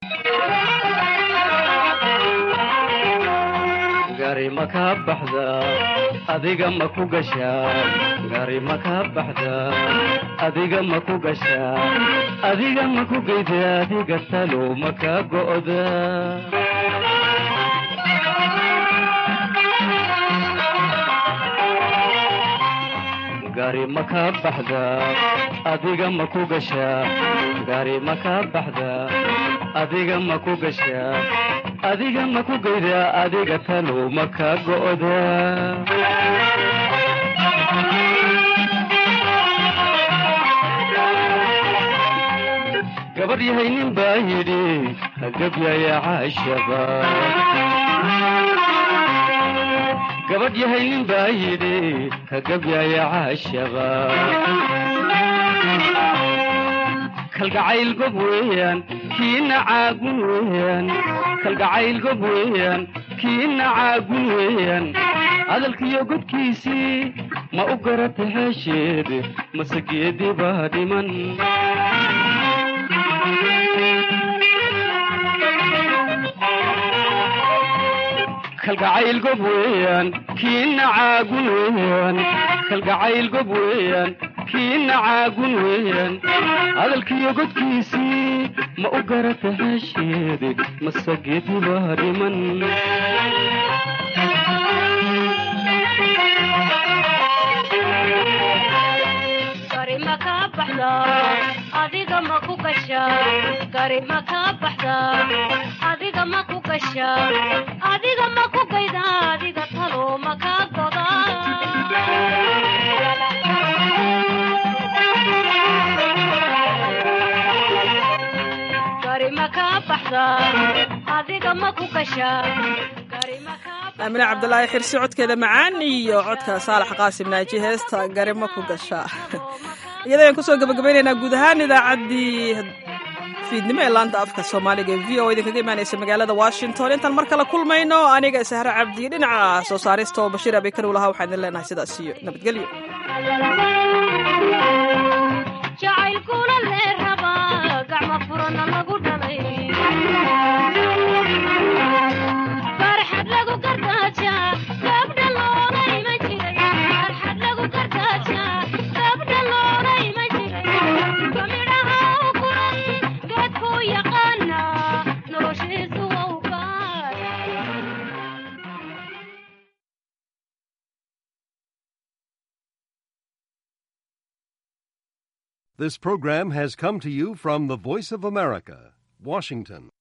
gari ma ka baxda adiga ma ku gashaa gari ma ka baxda adiga ma ku gashaa adiga ma ku geyda adiga talo ma ka go'da gari ma ka baxda adiga ma ku gashaa gari ma ka baxda adiga ma ku gashaa adiga ma ku geyda adiga talo ma ka go'da gabadh yahay nin baa yidhi hagabyaya caashaba gabadh yahay nin baa yidhi hagabyaya caashaba kalgacayl gob weeyaan kiina caagun weeyaan kalgacayl gob weeyaan kiina caagun weeyaan hadalkiyo godkiisii ma u garata heesheed mase geedii baa dhiman kalgacayl gob weeyaan kiina caagun weeyaan kalgacayl gob weeyaan kiina caagun weeyaan hadalkiyo godkiisii ma u garata heesheede mase geedii baa dhiman adiga ma ku gashaa gari ma ka baxda adiga ma ku gashaa adiga ma ku gayda adiga talo ma ka goda gari ma ka baxda adiga ma ku gashaa aamine cabdulaahi xirsi codkeeda macaan iyo codka saalax qaasim naaji heesta garima ku gashaa iyada ayaan kusoo gabagabaynaynaa guud ahaan idaacaddii fiidnimo ee laanta afka soomaaliga ee v o idinkaga imaanaysa magaalada washington intaan mar kale kulmayno aniga sahre cabdi dhinaca soo saarista oo bashiir abikar u lahaa waxaan idin leenahay sidaas iyo nabadgelyo This program has come to you from the Voice of America, Washington.